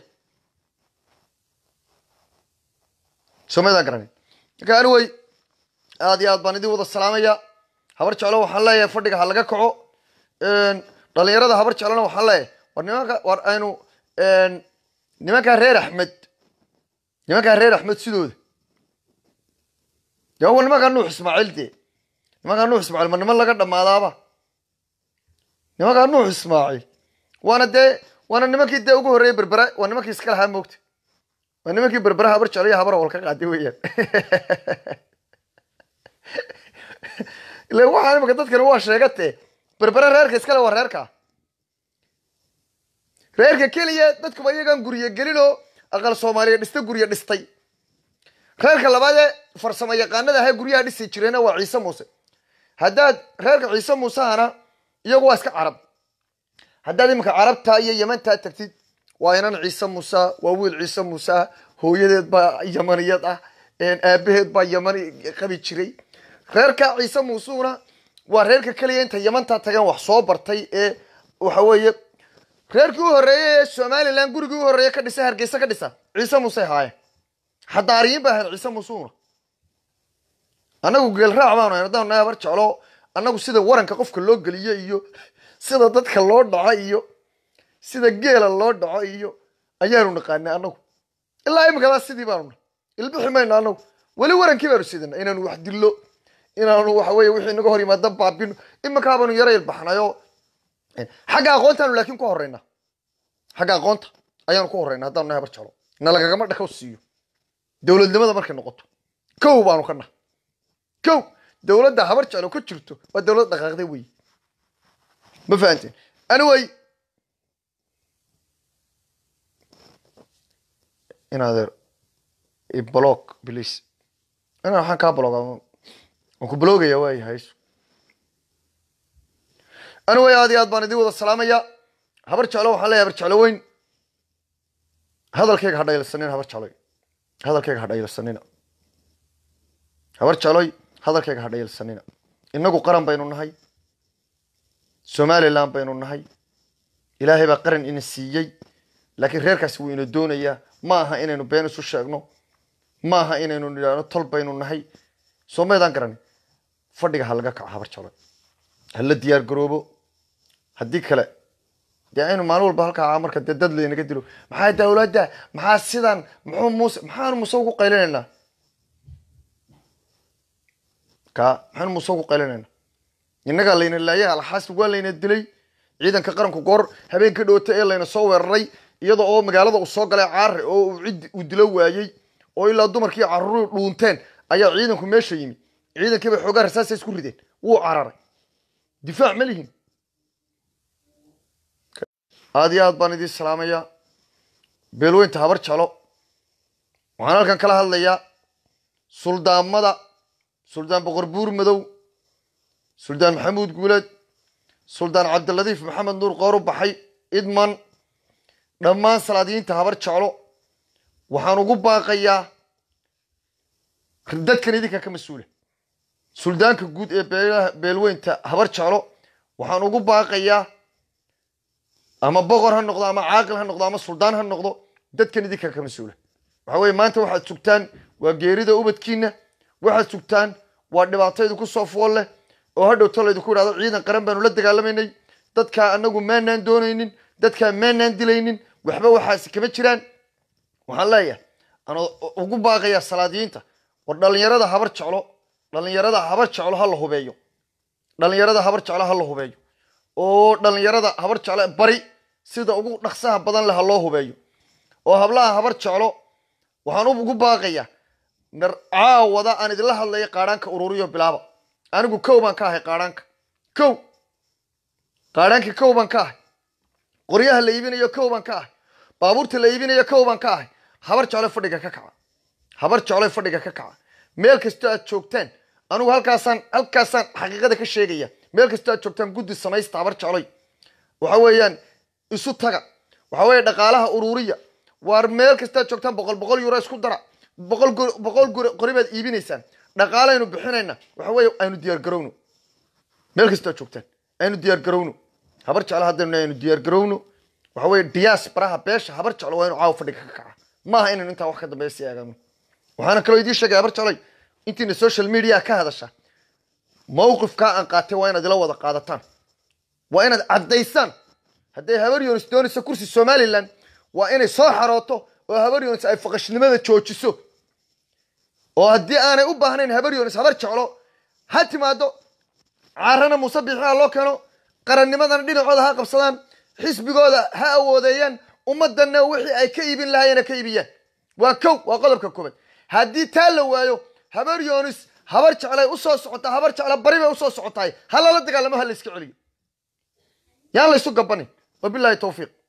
A: somaydaan garanay marka anyway aad iyo aad baan idin wada salaamaya habar jeclo waxaan leeyahay fadhiga ha laga kaco dhalinyarada habar jeclona waxaan leeyahay war nimanka war aynu nimankaa reer axmed nimankaa reer axmed sidooda dee wa nimankaa nuux ismaaciil dee nimankaa nuux ismaaciil ma niman laga dhammaadaaba nimankaa nuux ismaaciil waana dee waana nimankii dee ugu horreeyey berbera waa nimankii iska lahaa moogta waa nimankii berbera habar jeclo iyo habar awal ka qaaday weeyaan ila waxaa imika dadkani waa sheegatee berbera reerka iskale waa reerka reerka keliya dadkuba iyagaan guryo gelinoo aqal soomaaliya dhista guryo dhistay reerka labaadee farsamo yaqaanada ahaa guryaha dhisi jireena waa ciise muuse haddaad reerka ciise muusehana iyagu waa iska carab haddaad iminka carabta iyo yemantaa tagtid waa inan ciise muuse waa wiil ciise muuse ah hooyadeed baa yamaniyad ah aabaheed baa yamani qabi jiray reerka ciise muusuna waa reerka keliya inta yamantaa tageen wax soo bartay ee waxa weeye reerkii u horreeyey ee somalilan gurigii u horreeye ka dhisa hargeysa ka dhisa ciise muuse haayeen xadaariyiin ba ahayd ciise muusuna annagu geelraac baanu hayn haddaan nahay habar jeclo annagu sida waranka qofka loo geliyo iyo sida dadka loo dhaco iyo sida geela loo dhaco iyo ayaanu naqaanay annagu ilaa imikadaa sidii baanu nahay ilbixi mayno annagu weli warankii baanu sidana inaanu wax dillo inaanu waxa weye wixii naga hor yimaada baabino iminkaa baanu yara ilbaxnayo xagga aqoontaanu laakiin ku horreynaa xagga aqoonta ayaanu ku horreynaa haddaanu nahay habar jeclo nalagagama dhakaw siiyo dowladnimada markay noqoto kow baanu ka nahay kow dowladda habar jeclo ka jirto waa dowlad dhaqaaqday wey ma fahanteen anyway inadeer blog please ina waxaan kaa bloga waan ku blogaya waay hayso anyway aad iyo aad baan idin wada salaamaya habar jeclo waxaan leeyahay habar jeclo weyn hadalkayga ha dhayilsanina habar jecloy hadalkayga ha dhayilsanina habar jecloy hadalkayga ha dhayilsanina innagu qaran baynu nahay somalilan baynu nahay ilaahay baa qaran ina siiyey laakiin reerkaasi wuu ina doonayaa ma aha inaynu been isu sheegno ma aha inaynu nidhaahno tol baynu nahay soo maydaan garani fadhiga ha laga kaco habar jecloy ha la diyaar garoobo haddii kale dee aynu maalin walba halkaa marka dee dad laynaga dilo maxaa dawladda maxaa sidan muxuu muuse maxaanu muuse ugu qaylinaynaa ka maxaanu muuse ugu qaylinaynaa innagaa layna laayay alxaasi waa layna dilay ciidanka qaranku goor habeenka dhoota ee layna soo weeraray iyada oo magaalada uu soo galay caare oo uu cid uu dilo waayey oo ilaa dumarkii carruur dhuunteen ayaa ciidanku meesha yimi ciidankiiba xoogaa rasaasa isku rideen wuu cararay difaac ma lihin aad iyo aad baan idiin salaamayaa beelweynta habar jeclo waxaan halkan kala hadlayaa suldaamada suldaan boqor buur madow suldaan maxamuud guuleed suldaan cabdiladiif maxamed nuur qoor u baxay idman dhammaan salaadiyiinta habar jeclo waxaan ugu baaqayaa dadkan idinka ka mas-uula suldaanka guud ee beelweynta habar jeclo waxaan ugu baaqayaa ama boqor ha noqdo ama caaqil ha noqdo ama suldaan ha noqdo dadkan idinka ka mas-uula waxa weye maanta waxaad sugtaan waa geerida ubadkiina waxaad sugtaan waa dhibaataydu ku soo fool leh oo hadhow tolaydu ku idhahdo ciidan qaran baanu la dagaalamaynay dadkaa anagu maanaan doonaynin dadkaa maanaan dilaynin waxba waxaasi kama jiraan waxaan leeyahay aan ugu baaqayaa salaadiyiinta war dhallinyarada habar jeclo dhallinyarada habar jeclo ha la hubeeyo dhallinyarada habar jeclo ha la hubeeyo oo dhallinyarada habar jeclo bari sida ugu dhaqsaha badan leh ha loo hubeeyo oo hablaha habar jeclo waxaan ugu baaqayaa nar caawada aan idinla hadlayo qaadhaanka ururiyo bilaaba anigu kow baan ka ahay qaadhaanka kow qaadhaanka kow baan ka ahay qoryaha la iibinayo kow baan ka ahay baabuurta la iibinayo kow baan ka ahay habar jeclo fadhiga ka kaca habar jeclo fadhiga ka kaca meel kastoo aad joogtaan anigu halkaasaan halkaasaan xaqiiqada ka sheegaya meel kastoo aad joogtaan guddi samaysta habar jecloy waxa weeyaan isu taga waxa weeye dhaqaalaha ururiya waar meel kastoo aad joogtaan boqol boqol euro isku dara boqol boqol qori baad iibinaysaan dhaqaalaynu bixinayna waxa weeye aynu diyaar garowno meel kastoo aad joogtaan aynu diyaar garowno habar jeclo haddaynu aynu diyaar garowno waxa weeye diyaas baraha beesha habar jeclo waa inu caawa fadhiga ka kaca maaha inaynu intaa wax ka dambeeya sii eegano waxaana kaloo idiin sheegay habar jecloy intiina social media ka hadasha mawqifkaa aan qaatay waa inaad ila wada qaadataan waa inaad caddaysaan hadday habar yonis doonayso kursi somalilan waa inay soo xarooto oo habar yonis ay faqashnimada joojiso oo haddii aanay u baahnayn habar yoonis habar jeclo ha timaado caarana muuse biixi ha loo keeno qarannimadana dhinacooda ha qabsadaan xisbigooda ha awoodeeyaan ummaddanna wixii ay ka iibin lahaayeen ha ka iibiyaan waa kow waa qodobka koobaad haddii taa la waayo habar yoonis habar jeclay usoo socotaa habar jecla bari bay usoo socotaay ha lala dagaalamo ha la iska celiyo yaan laysu gabanin wabilaahi tawfiiq